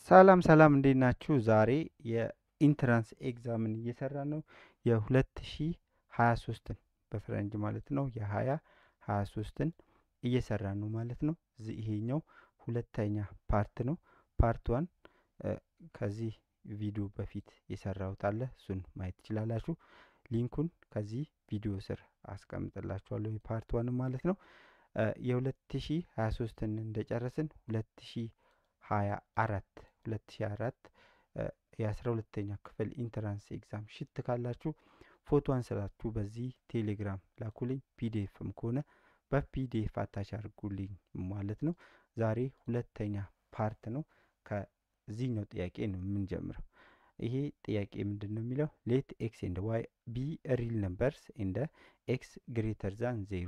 ሰላም ሰላም እንዴት ናችሁ? ዛሬ የኢንትራንስ ኤግዛምን እየሰራ ነው። የ2023ን በፈረንጅ ማለት ነው የ2023ን እየሰራ ነው ማለት ነው። እዚህ ይሄኛው ሁለተኛ ፓርት ነው። ፓርት ዋን ከዚህ ቪዲዮ በፊት የሰራሁት አለ እሱን ማየት ትችላላችሁ። ሊንኩን ከዚህ ቪዲዮ ስር አስቀምጥላችኋለሁ የፓርት ዋን ማለት ነው። የ2023ን እንደጨረስን 2024 2004 የአስራ ሁለተኛ ክፍል ኢንትራንስ ኤግዛም ሽት ካላችሁ ፎቶ አንስላችሁ በዚህ ቴሌግራም ላኩልኝ። ፒዲኤፍም ከሆነ በፒዲኤፍ አታች አድርጉልኝ ማለት ነው። ዛሬ ሁለተኛ ፓርት ነው። ከዚህኛው ጥያቄ ነው የምንጀምረው። ይሄ ጥያቄ ምንድን ነው የሚለው ሌት ኤክስ ኤንድ ዋይ ቢ ሪል ነምበርስ ኤንድ ኤክስ ግሬተር ዛን ዜሮ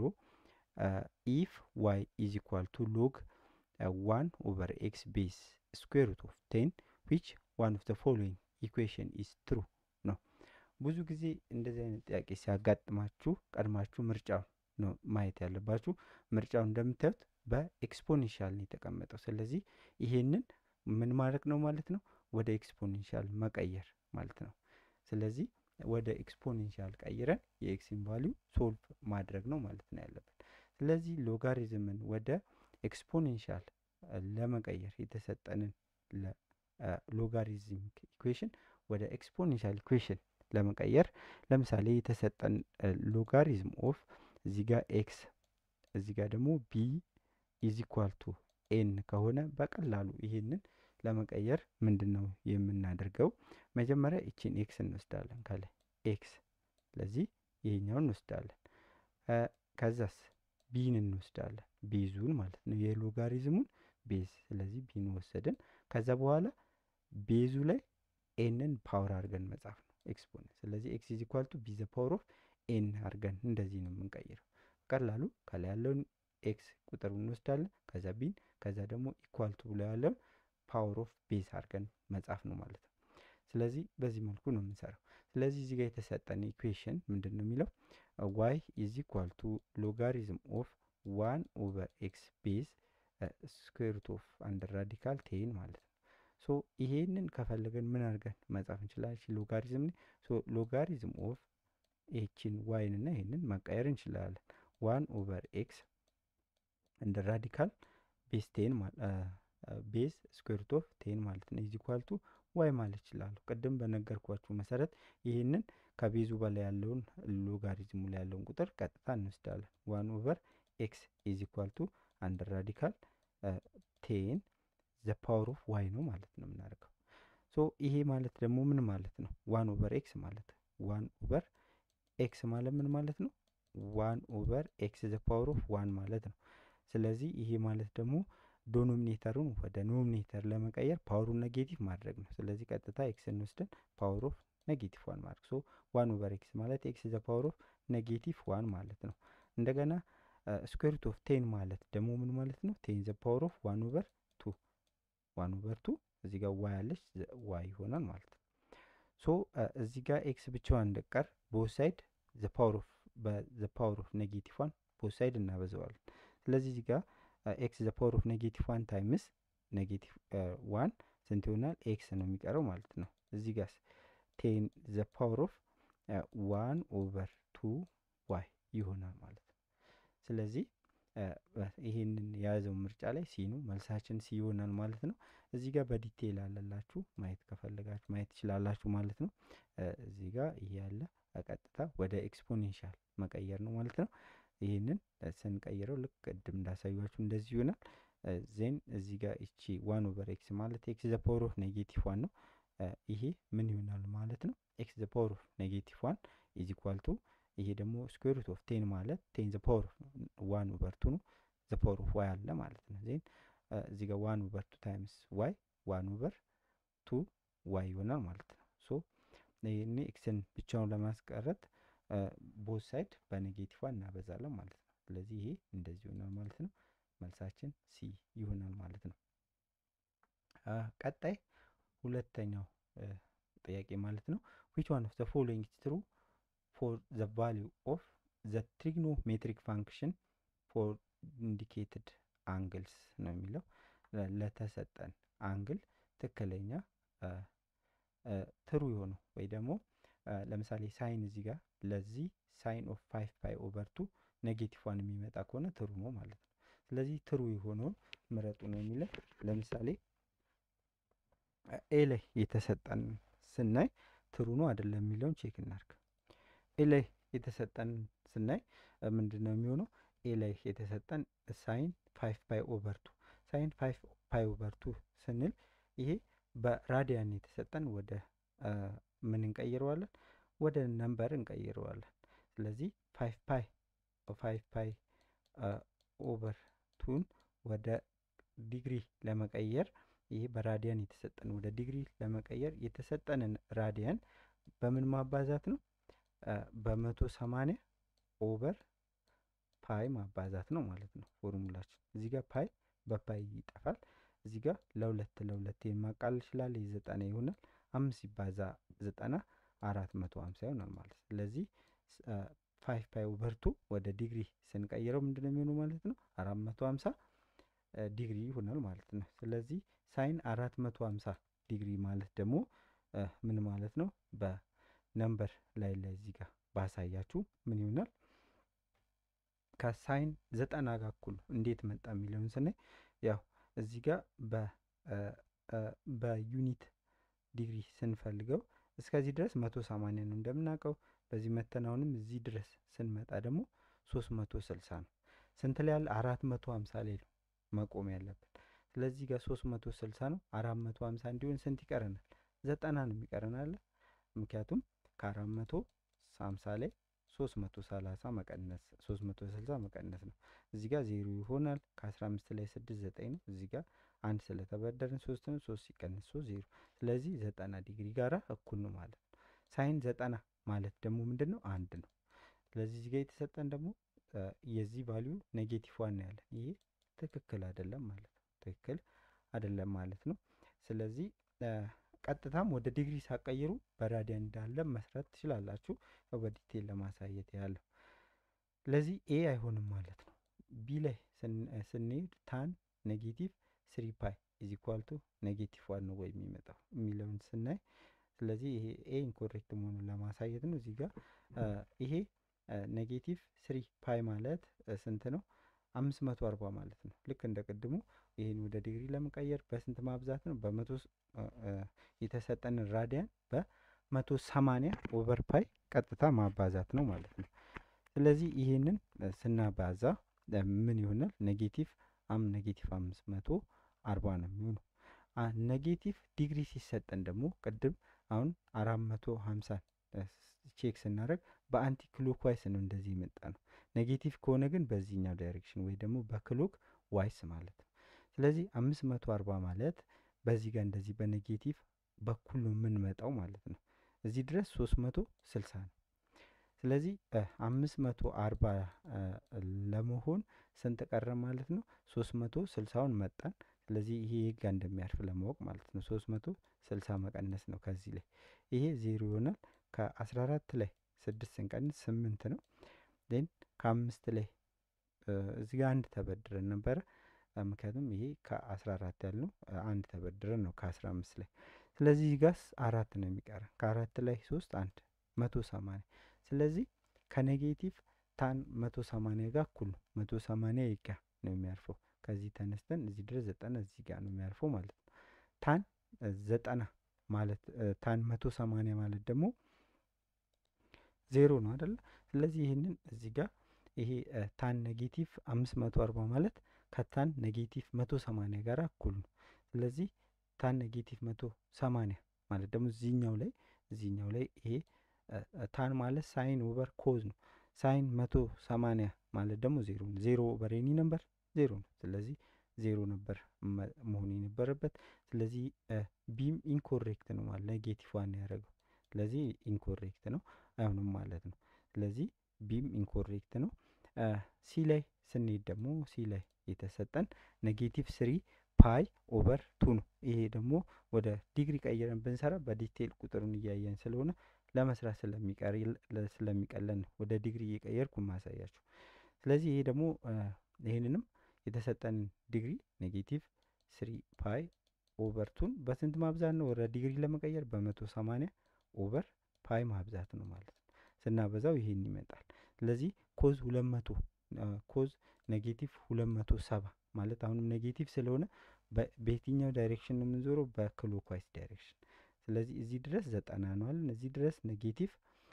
ኢፍ ዋይ ኢዝ ኢኳል ቱ ሎግ ዋን ኦቨር ኤክስ ቤዝ ስኩዌር ሩት ኦፍ ቴን ዊች ዋን ኦፍ ዘ ፎሎዊንግ ኢኩዌሽን ኢዝ ትሩ ነው። ብዙ ጊዜ እንደዚህ አይነት ጥያቄ ሲያጋጥማችሁ ቀድማችሁ ምርጫው ነው ማየት ያለባችሁ። ምርጫው እንደምታዩት በኤክስፖኔንሻል ነው የተቀመጠው። ስለዚህ ይሄንን ምን ማድረግ ነው ማለት ነው ወደ ኤክስፖኔንሻል መቀየር ማለት ነው። ስለዚህ ወደ ኤክስፖኔንሻል ቀይረን የኤክስን ቫሊዩ ሶልቭ ማድረግ ነው ማለት ነው ያለብን። ስለዚህ ሎጋሪዝምን ወደ ኤክስፖኔንሻል ለመቀየር የተሰጠንን ሎጋሪዝሚክ ኢኩዌሽን ወደ ኤክስፖኔንሻል ኢኩዌሽን ለመቀየር ለምሳሌ የተሰጠን ሎጋሪዝም ኦፍ እዚህ ጋር ኤክስ እዚህ ጋር ደግሞ ቢ ኢዝ ኢኳል ቱ ኤን ከሆነ በቀላሉ ይሄንን ለመቀየር ምንድን ነው የምናደርገው? መጀመሪያ ይችን ኤክስ እንወስዳለን ከላይ ኤክስ፣ ስለዚህ ይሄኛውን እንወስዳለን። ከዛስ ቢን እንወስዳለን ቤዙን ማለት ነው የሎጋሪዝሙን ቤዝ። ስለዚህ ቢን ወሰድን። ከዛ በኋላ ቤዙ ላይ ኤንን ፓወር አድርገን መጻፍ ነው ኤክስፖነንት። ስለዚህ ኤክስ ኢዝ ኢኳል ቱ ቢ ዘ ፓወር ኦፍ ኤን አድርገን እንደዚህ ነው የምንቀይረው። ቀላሉ ከላይ ያለውን ኤክስ ቁጥር እንወስዳለን። ከዛ ቢን ከዛ ደግሞ ኢኳል ቱ ብሎ ያለውን ፓወር ኦፍ ቤዝ አድርገን መጻፍ ነው ማለት ነው። ስለዚህ በዚህ መልኩ ነው የምንሰራው። ስለዚህ እዚህ ጋር የተሰጠን ኢኩዌሽን ምንድን ነው የሚለው ዋይ ኢዝ ኢኳል ቱ ሎጋሪዝም ኦፍ ዋን ኦቨር ኤክስ ቤዝ ስኩዌር ሩት ኦፍ አንድ ራዲካል ቴን ማለት ነው። ሶ ይሄንን ከፈለገን ምን አድርገን መጻፍ እንችላለን? ሎጋሪዝም ሶ ሎጋሪዝም ኦፍ ኤችን ዋይን እና ይሄንን መቀየር እንችላለን። ዋን ኦቨር ኤክስ እንደ ራዲካል ቤዝ ቴን ቤዝ ስኩዌር ሩት ኦፍ ቴን ማለት ነው ኢዝ ኢኳል ቱ ዋይ ማለት ይችላለሁ። ቅድም በነገርኳችሁ መሰረት ይህንን ከቤዙ በላይ ያለውን ሎጋሪዝሙ ላይ ያለውን ቁጥር ቀጥታ እንወስዳለን። ዋን ኦቨር ኤክስ ኢዝ ኢኳል ቱ አንድ ራዲካል ቴን ዘ ፓወር ኦፍ ዋይ ነው ማለት ነው የምናደርገው። ሶ ይሄ ማለት ደግሞ ምን ማለት ነው? ዋን ኦቨር ኤክስ ማለት ዋን ኦቨር ኤክስ ማለት ምን ማለት ነው? ዋን ኦቨር ኤክስ ዘ ፓወር ኦፍ ዋን ማለት ነው። ስለዚህ ይሄ ማለት ደግሞ ዶኖሚኔተሩን ወደ ኖሚኔተር ለመቀየር ፓወሩን ኔጌቲቭ ማድረግ ነው። ስለዚህ ቀጥታ ኤክስ እንወስደን ፓወር ኦፍ ኔጌቲቭ ዋን ማድረግ ሶ ዋን ኦቨር ኤክስ ማለት ኤክስ ዘ ፓወር ኦፍ ኔጌቲቭ ዋን ማለት ነው። እንደገና ስኩዌር ሩት ኦፍ ቴን ማለት ደግሞ ምን ማለት ነው? ቴን ዘ ፓወር ኦፍ ዋን ኦቨር ቱ ዋን ኦቨር ቱ እዚህ ጋር ዋይ አለች ዋይ ይሆናል ማለት ነው። ሶ እዚህ ጋር ኤክስ ብቻዋን እንደቀር ቦት ሳይድ ዘ ፓወር ኦፍ በዘ ፓወር ኦፍ ኔጌቲቭ ዋን ቦት ሳይድ እናበዛዋለን። ስለዚህ እዚህ ጋር ኤክስ ዘ ፓወር ኦፍ ኔጌቲቭ ዋን ታይምስ ኔጌቲቭ ዋን ስንት ይሆናል? ኤክስ ነው የሚቀረው ማለት ነው። እዚህ ጋር ቴን ዘ ፓወር ኦፍ ዋን ኦቨር ቱ ዋይ ይሆናል ማለት ነው። ስለዚህ ይሄንን የያዘው ምርጫ ላይ ሲ ነው መልሳችን ሲ ይሆናል ማለት ነው። እዚህ ጋር በዲቴይል አለላችሁ ማየት ከፈለጋችሁ ማየት ትችላላችሁ ማለት ነው። እዚህ ጋር ይሄ ያለ ቀጥታ ወደ ኤክስፖኔንሻል መቀየር ነው ማለት ነው። ይህንን ስንቀይረው ልክ ቅድም እንዳሳያችሁ እንደዚህ ይሆናል። ዜን እዚህ ጋር እቺ ዋን ኦቨር ኤክስ ማለት ኤክስ ዘ ፓወር ኦፍ ኔጌቲቭ ዋን ነው። ይሄ ምን ይሆናል ማለት ነው? ኤክስ ዘ ፓወር ኦፍ ኔጌቲቭ ዋን ኢዝ ኢኳል ቱ ይሄ ደግሞ ስኩዌር ሩት ኦፍ ቴን ማለት ቴን ዘ ፓወር ኦፍ ዋን ኦቨር ቱ ነው። ዘ ፓወር ኦፍ ዋይ አለ ማለት ነው። ዜን እዚህ ጋር ዋን ኦቨር ቱ ታይምስ ዋይ ዋን ኦቨር ቱ ዋይ ይሆናል ማለት ነው። ሶ ይህን ኤክስን ብቻውን ለማስቀረት ቦት ሳይድ በኔጌቲቭ ዋን እናበዛለን ማለት ነው። ስለዚህ ይሄ እንደዚህ ይሆናል ማለት ነው። መልሳችን ሲ ይሆናል ማለት ነው። ቀጣይ ሁለተኛው ጥያቄ ማለት ነው ዊች ዋን ኦፍ ዘ ፎሎዊንግ ኢዝ ትሩ ፎር ዘ ቫሊዩ ኦፍ ዘ ትሪግኖሜትሪክ ፋንክሽን ፎር ኢንዲኬትድ አንግልስ ነው የሚለው ለተሰጠን አንግል ትክክለኛ ትሩ የሆነው ወይ ደግሞ ለምሳሌ ሳይን እዚህ ጋር ለዚህ ሳይን ኦፍ ፋይቭ ፓይ ኦቨር ቱ ኔጌቲቭ ዋን የሚመጣ ከሆነ ትሩ ነው ማለት ነው። ስለዚህ ትሩ የሆነውን ምረጡ ነው የሚለን። ለምሳሌ ኤ ላይ የተሰጠን ስናይ ትሩ ነው አይደለም የሚለውን ቼክ እናድርግ። ኤ ላይ የተሰጠን ስናይ ምንድን ነው የሚሆነው? ኤ ላይ የተሰጠን ሳይን ፋይቭ ፓይ ኦቨር ቱ ሳይን ፋይቭ ፓይ ኦቨር ቱ ስንል ይሄ በራዲያን የተሰጠን ወደ ምን እንቀይረዋለን? ወደ ነምበር እንቀይረዋለን። ስለዚህ ፋይቭ ፓይ ፋይቭ ፓይ ኦቨር ቱን ወደ ዲግሪ ለመቀየር ይሄ በራዲያን የተሰጠን ወደ ዲግሪ ለመቀየር የተሰጠንን ራዲያን በምን ማባዛት ነው? በመቶ ሰማንያ ኦቨር ፓይ ማባዛት ነው ማለት ነው ፎርሙላችን። እዚህ ጋር ፓይ በፓይ ይጠፋል። እዚህ ጋር ለሁለት ለሁለት ማቃለል ይችላል። የዘጠና ይሆናል። አምስት ሲባዛ ዘጠና አራት መቶ ሀምሳ ይሆናል ማለት ነው። ስለዚህ ፋይቭ ፓይ ኦቨር ቱ ወደ ዲግሪ ስንቀይረው ምንድን ነው የሚሆነው ማለት ነው? አራት መቶ ሀምሳ ዲግሪ ይሆናል ማለት ነው። ስለዚህ ሳይን አራት መቶ ሀምሳ ዲግሪ ማለት ደግሞ ምን ማለት ነው? በነምበር ላይ ላይ እዚህ ጋር ባሳያችሁ ምን ይሆናል? ከሳይን ዘጠና ጋር እኩል እንዴት መጣ የሚለውን ስናይ ያው እዚህ ጋር በዩኒት ዲግሪ ስንፈልገው እስከዚህ ድረስ መቶ ሰማንያ ነው እንደምናውቀው። በዚህ መተናውንም እዚህ ድረስ ስንመጣ ደግሞ ሶስት መቶ ስልሳ ነው። ስንት ላይ ያለ አራት መቶ ሀምሳ ላይ ነው መቆም ያለብን። ስለዚህ ጋር ሶስት መቶ ስልሳ ነው። አራት መቶ ሀምሳ እንዲሆን ስንት ይቀረናል? ዘጠና ነው የሚቀረናል። ምክንያቱም ከአራት መቶ ሀምሳ ላይ ሶስት መቶ ሰላሳ መቀነስ ሶስት መቶ ስልሳ መቀነስ ነው። እዚህ ጋር ዜሮ ይሆናል። ከአስራ አምስት ላይ ስድስት ዘጠኝ ነው። እዚህ ጋር አንድ ስለተበደርን ሶስት ነው። ሶስት ሲቀነስ ሶስት ዜሮ። ስለዚህ ዘጠና ዲግሪ ጋራ እኩል ነው ማለት ነው። ሳይን ዘጠና ማለት ደግሞ ምንድን ነው? አንድ ነው። ስለዚህ እዚህ ጋር የተሰጠን ደግሞ የዚህ ቫሊዩ ኔጌቲቭ ዋን ያለን ይሄ ትክክል አይደለም ማለት ነው። ትክክል አይደለም ማለት ነው። ስለዚህ ቀጥታም ወደ ዲግሪ ሳቀይሩ በራዲያን እንዳለ መስራት ትችላላችሁ። ያው በዲቴል ለማሳየት ያለው ለዚህ ኤ አይሆንም ማለት ነው። ቢ ላይ ስንሄድ ታን ኔጌቲቭ ስሪ ፓይ ኢዝ ኢኳል ቱ ኔጌቲቭ ዋን ነው ወይ የሚመጣው የሚለውን ስናይ ስለዚህ ይሄ ኤ ኢንኮሬክት መሆኑን ለማሳየት ነው። እዚህ ጋር ይሄ ኔጌቲቭ ስሪ ፓይ ማለት ስንት ነው? አምስት መቶ አርባ ማለት ነው። ልክ እንደ ቅድሙ ይህን ወደ ዲግሪ ለመቀየር በስንት ማብዛት ነው? በመቶ የተሰጠንን ራዲያን በመቶ ሰማንያ ኦቨር ፓይ ቀጥታ ማባዛት ነው ማለት ነው። ስለዚህ ይህንን ስናባዛ ምን ይሆናል? ኔጌቲቭ አም ኔጌቲቭ አምስት መቶ አርባ ነው የሚሆነው። ኔጌቲቭ ዲግሪ ሲሰጠን ደግሞ ቅድም አሁን አራት መቶ ሀምሳን ቼክ ስናደርግ በአንቲ ክሎክ ዋይስ ነው እንደዚህ የመጣ ነው። ኔጌቲቭ ከሆነ ግን በዚህኛው ዳይሬክሽን ወይ ደግሞ በክሎክ ዋይስ ማለት ነው። ስለዚህ አምስት መቶ አርባ ማለት በዚህ ጋር እንደዚህ በኔጌቲቭ በኩል ነው የምንመጣው ማለት ነው። እዚህ ድረስ ሶስት መቶ ስልሳ ነው። ስለዚህ አምስት መቶ አርባ ለመሆን ስንት ቀረ ማለት ነው? ሶስት መቶ ስልሳውን መጣን። ስለዚህ ይሄ ጋር እንደሚያርፍ ለማወቅ ማለት ነው። ሶስት መቶ ስልሳ መቀነስ ነው ከዚህ ላይ ይሄ ዜሮ ይሆናል። ከአስራ አራት ላይ ስድስት ስንቀንስ ስምንት ነው። ዜን ከአምስት ላይ እዚህ ጋር አንድ ተበድረን ነበረ። ምክንያቱም ይሄ ከአስራ አራት ያልነው አንድ ተበድረን ነው ከአስራ አምስት ላይ። ስለዚህ እዚህ ጋርስ አራት ነው የሚቀረን። ከአራት ላይ ሶስት አንድ መቶ ሰማንያ ስለዚህ ከኔጌቲቭ ታን መቶ ሰማንያ ጋር እኩል ነው። መቶ ሰማንያ ይጋ ነው የሚያርፈው። ከዚህ ተነስተን እዚህ ድረስ ዘጠና እዚህ ጋር ነው የሚያርፈው ማለት ነው። ታን ዘጠና ማለት ታን መቶ ሰማንያ ማለት ደግሞ ዜሮ ነው አይደለ? ስለዚህ ይህንን እዚህ ጋር ይሄ ታን ኔጌቲቭ አምስት መቶ አርባ ማለት ከታን ኔጌቲቭ መቶ ሰማንያ ጋር እኩል ነው። ስለዚህ ታን ኔጌቲቭ መቶ ሰማንያ ማለት ደግሞ እዚህኛው ላይ እዚህኛው ላይ ይሄ ታን ማለት ሳይን ኦቨር ኮዝ ነው። ሳይን መቶ ሰማንያ ማለት ደግሞ ዜሮ ነው። ዜሮ ኦቨር ኤኒ ነበር ዜሮ ነው። ስለዚህ ዜሮ ነበር መሆን የነበረበት። ስለዚህ ቢም ኢንኮሬክት ነው ማለት ኔጌቲቭ ዋን ያደረገው። ስለዚህ ኢንኮሬክት ነው አይሆንም ማለት ነው። ስለዚህ ቢም ኢንኮሬክት ነው። ሲ ላይ ስንሄድ ደግሞ ሲ ላይ የተሰጠን ኔጌቲቭ ስሪ ፓይ ኦቨር ቱ ነው። ይሄ ደግሞ ወደ ዲግሪ ቀይረን ብንሰራ በዲቴል ቁጥሩን እያየን ስለሆነ ለመስራት ስለሚቀለን ነው ወደ ዲግሪ እየቀየርኩ ማሳያችሁ። ስለዚህ ይሄ ደግሞ ይህንንም የተሰጠን ዲግሪ ኔጌቲቭ ስሪ ፓይ ኦቨር ቱን በስንት ማብዛት ነው? ወደ ዲግሪ ለመቀየር በመቶ ሰማንያ ኦቨር ፓይ ማብዛት ነው ማለት ነው። ስናበዛው ይሄን ይመጣል። ስለዚህ ኮዝ ሁለት መቶ ኮዝ ኔጌቲቭ ሁለት መቶ ሰባ ማለት አሁንም ኔጌቲቭ ስለሆነ በየትኛው ዳይሬክሽን ነው የምንዞረው? በክሎክዋይስ ዳይሬክሽን። ስለዚህ እዚህ ድረስ ዘጠና ነው አለን። እዚህ ድረስ ኔጌቲቭ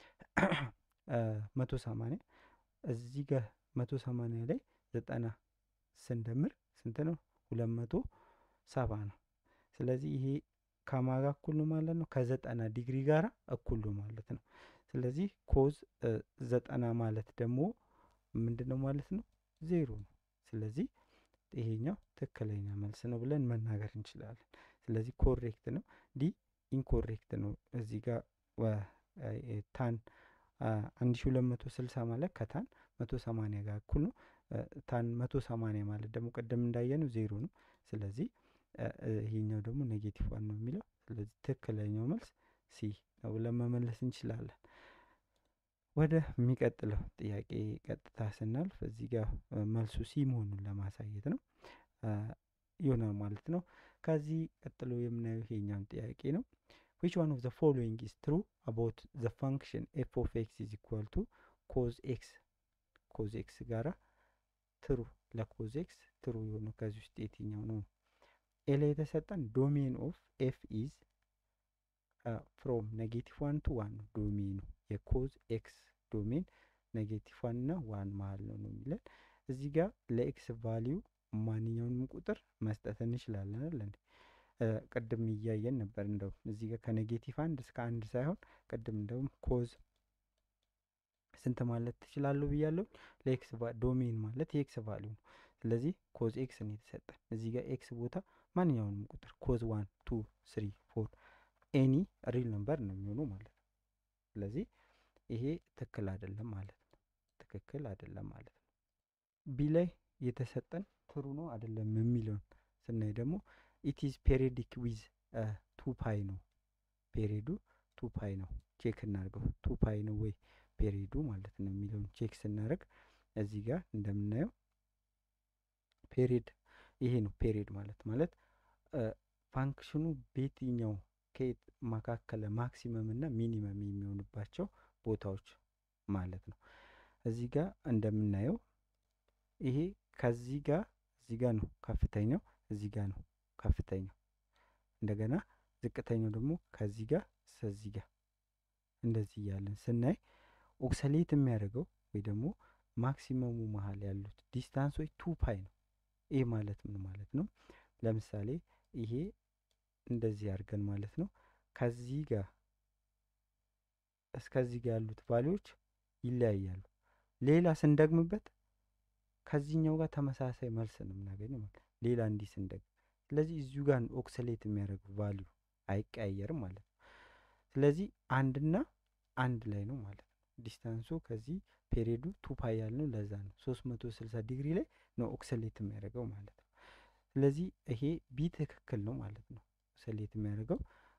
መቶ ሰማንያ እዚህ ጋር መቶ ሰማንያ ላይ ዘጠና ስንደምር ስንት ነው? ሁለት መቶ ሰባ ነው። ስለዚህ ይሄ ከማጋ እኩል ነው ማለት ነው። ከዘጠና ዲግሪ ጋር እኩል ነው ማለት ነው። ስለዚህ ኮዝ ዘጠና ማለት ደግሞ ምንድን ነው ማለት ነው? ዜሮ ነው። ስለዚህ ይሄኛው ትክክለኛ መልስ ነው ብለን መናገር እንችላለን። ስለዚህ ኮሬክት ነው። ዲ ኢንኮሬክት ነው። እዚህ ጋር ታን አንድ ሺ ሁለት መቶ ስልሳ ማለት ከታን መቶ ሰማንያ ጋር እኩል ነው። ታን መቶ ሰማንያ ማለት ደግሞ ቅድም እንዳየነው ዜሮ ነው። ስለዚህ ይሄኛው ደግሞ ኔጌቲቭ ዋን ነው የሚለው። ስለዚህ ትክክለኛው መልስ ሲ ነው ብለን መመለስ እንችላለን። ወደ የሚቀጥለው ጥያቄ ቀጥታ ስናልፍ እዚህ ጋር መልሱ ሲ መሆኑን ለማሳየት ነው ይሆናል ማለት ነው። ከዚህ ቀጥሎ የምናየው ይሄኛውን ጥያቄ ነው። ዊች ዋን ኦፍ ዘ ፎሎዊንግ ኢዝ ትሩ አባውት ዘ ፋንክሽን ኤፍ ኦፍ ኤክስ ኢዝ ኢኳል ቱ ኮዝ ኤክስ ኮዝ ኤክስ ጋራ ትሩ ለኮዝ ኤክስ ትሩ የሆነው ከዚህ ውስጥ የትኛው ነው? ኤ ላይ የተሰጠን ዶሜን ኦፍ ኤፍ ኢዝ ፍሮም ኔጌቲቭ ዋን ቱ ዋን ነው ዶሜኑ የኮዝ ኤክስ ዶሜን ኔጌቲቭ ዋን እና ዋን መሀል ነው ነው የሚለን እዚህ ጋር ለኤክስ ቫሊዩ ማንኛውንም ቁጥር መስጠት እንችላለን አለ እንዴ ቅድም እያየን ነበር እንደውም እዚህ ጋር ከኔጌቲቭ አንድ እስከ አንድ ሳይሆን ቅድም እንደውም ኮዝ ስንት ማለት ትችላለሁ ብያለሁ ለኤክስ ዶሜን ማለት የኤክስ ቫሊዩ ነው ስለዚህ ኮዝ ኤክስ ነው የተሰጠን እዚህ ጋር ኤክስ ቦታ ማንኛውንም ቁጥር ኮዝ ዋን ቱ ስሪ ፎር ኤኒ ሪል ነምበር ነው የሚሆነው ማለት ነው ስለዚህ ይሄ ትክክል አይደለም ማለት ነው ትክክል አይደለም ማለት ነው ቢ ላይ የተሰጠን ትሩ ነው አይደለም የሚለውን ስናይ ደግሞ ኢትዝ ፔሪዲክ ዊዝ ቱ ፓይ ነው ፔሪዱ ቱ ፓይ ነው ቼክ እናድርገው ቱ ፓይ ነው ወይ ፔሪዱ ማለት ነው የሚለውን ቼክ ስናደርግ እዚህ ጋር እንደምናየው ፔሪድ ይሄ ነው ፔሪድ ማለት ማለት ፋንክሽኑ በየትኛው ከየት መካከለ ማክሲመም እና ሚኒመም የሚሆንባቸው ቦታዎች ማለት ነው እዚህ ጋር እንደምናየው ይሄ ከዚህ ጋር እዚህ ጋር ነው ከፍተኛው እዚህ ጋር ነው ከፍተኛው እንደገና ዝቅተኛው ደግሞ ከዚህ ጋር እስከዚህ ጋር እንደዚህ እያለን ስናይ ኦክሰሌት የሚያደርገው ወይ ደግሞ ማክሲመሙ መሀል ያሉት ዲስታንሶች ቱ ፓይ ነው ይህ ማለት ምን ማለት ነው ለምሳሌ ይሄ እንደዚህ አድርገን ማለት ነው ከዚህ ጋር እስከዚህ ጋር ያሉት ቫሊዎች ይለያያሉ ሌላ ስንደግምበት ከዚህኛው ጋር ተመሳሳይ መልስ ነው የምናገኘው ማለት ሌላ እንዲህ ስንደግም ስለዚህ እዚሁ ጋር ኦክሰሌት የሚያደርግ ቫሊዩ አይቀያየርም ማለት ነው ስለዚህ አንድና አንድ ላይ ነው ማለት ነው ዲስታንሱ ከዚህ ፔሪዱ ቱ ፓይ ያልነው ለዛ ነው ሶስት መቶ ስልሳ ዲግሪ ላይ ነው ኦክሰሌት የሚያደርገው ማለት ነው ስለዚህ ይሄ ቢ ትክክል ነው ማለት ነው ኦክሰሌት የሚያደርገው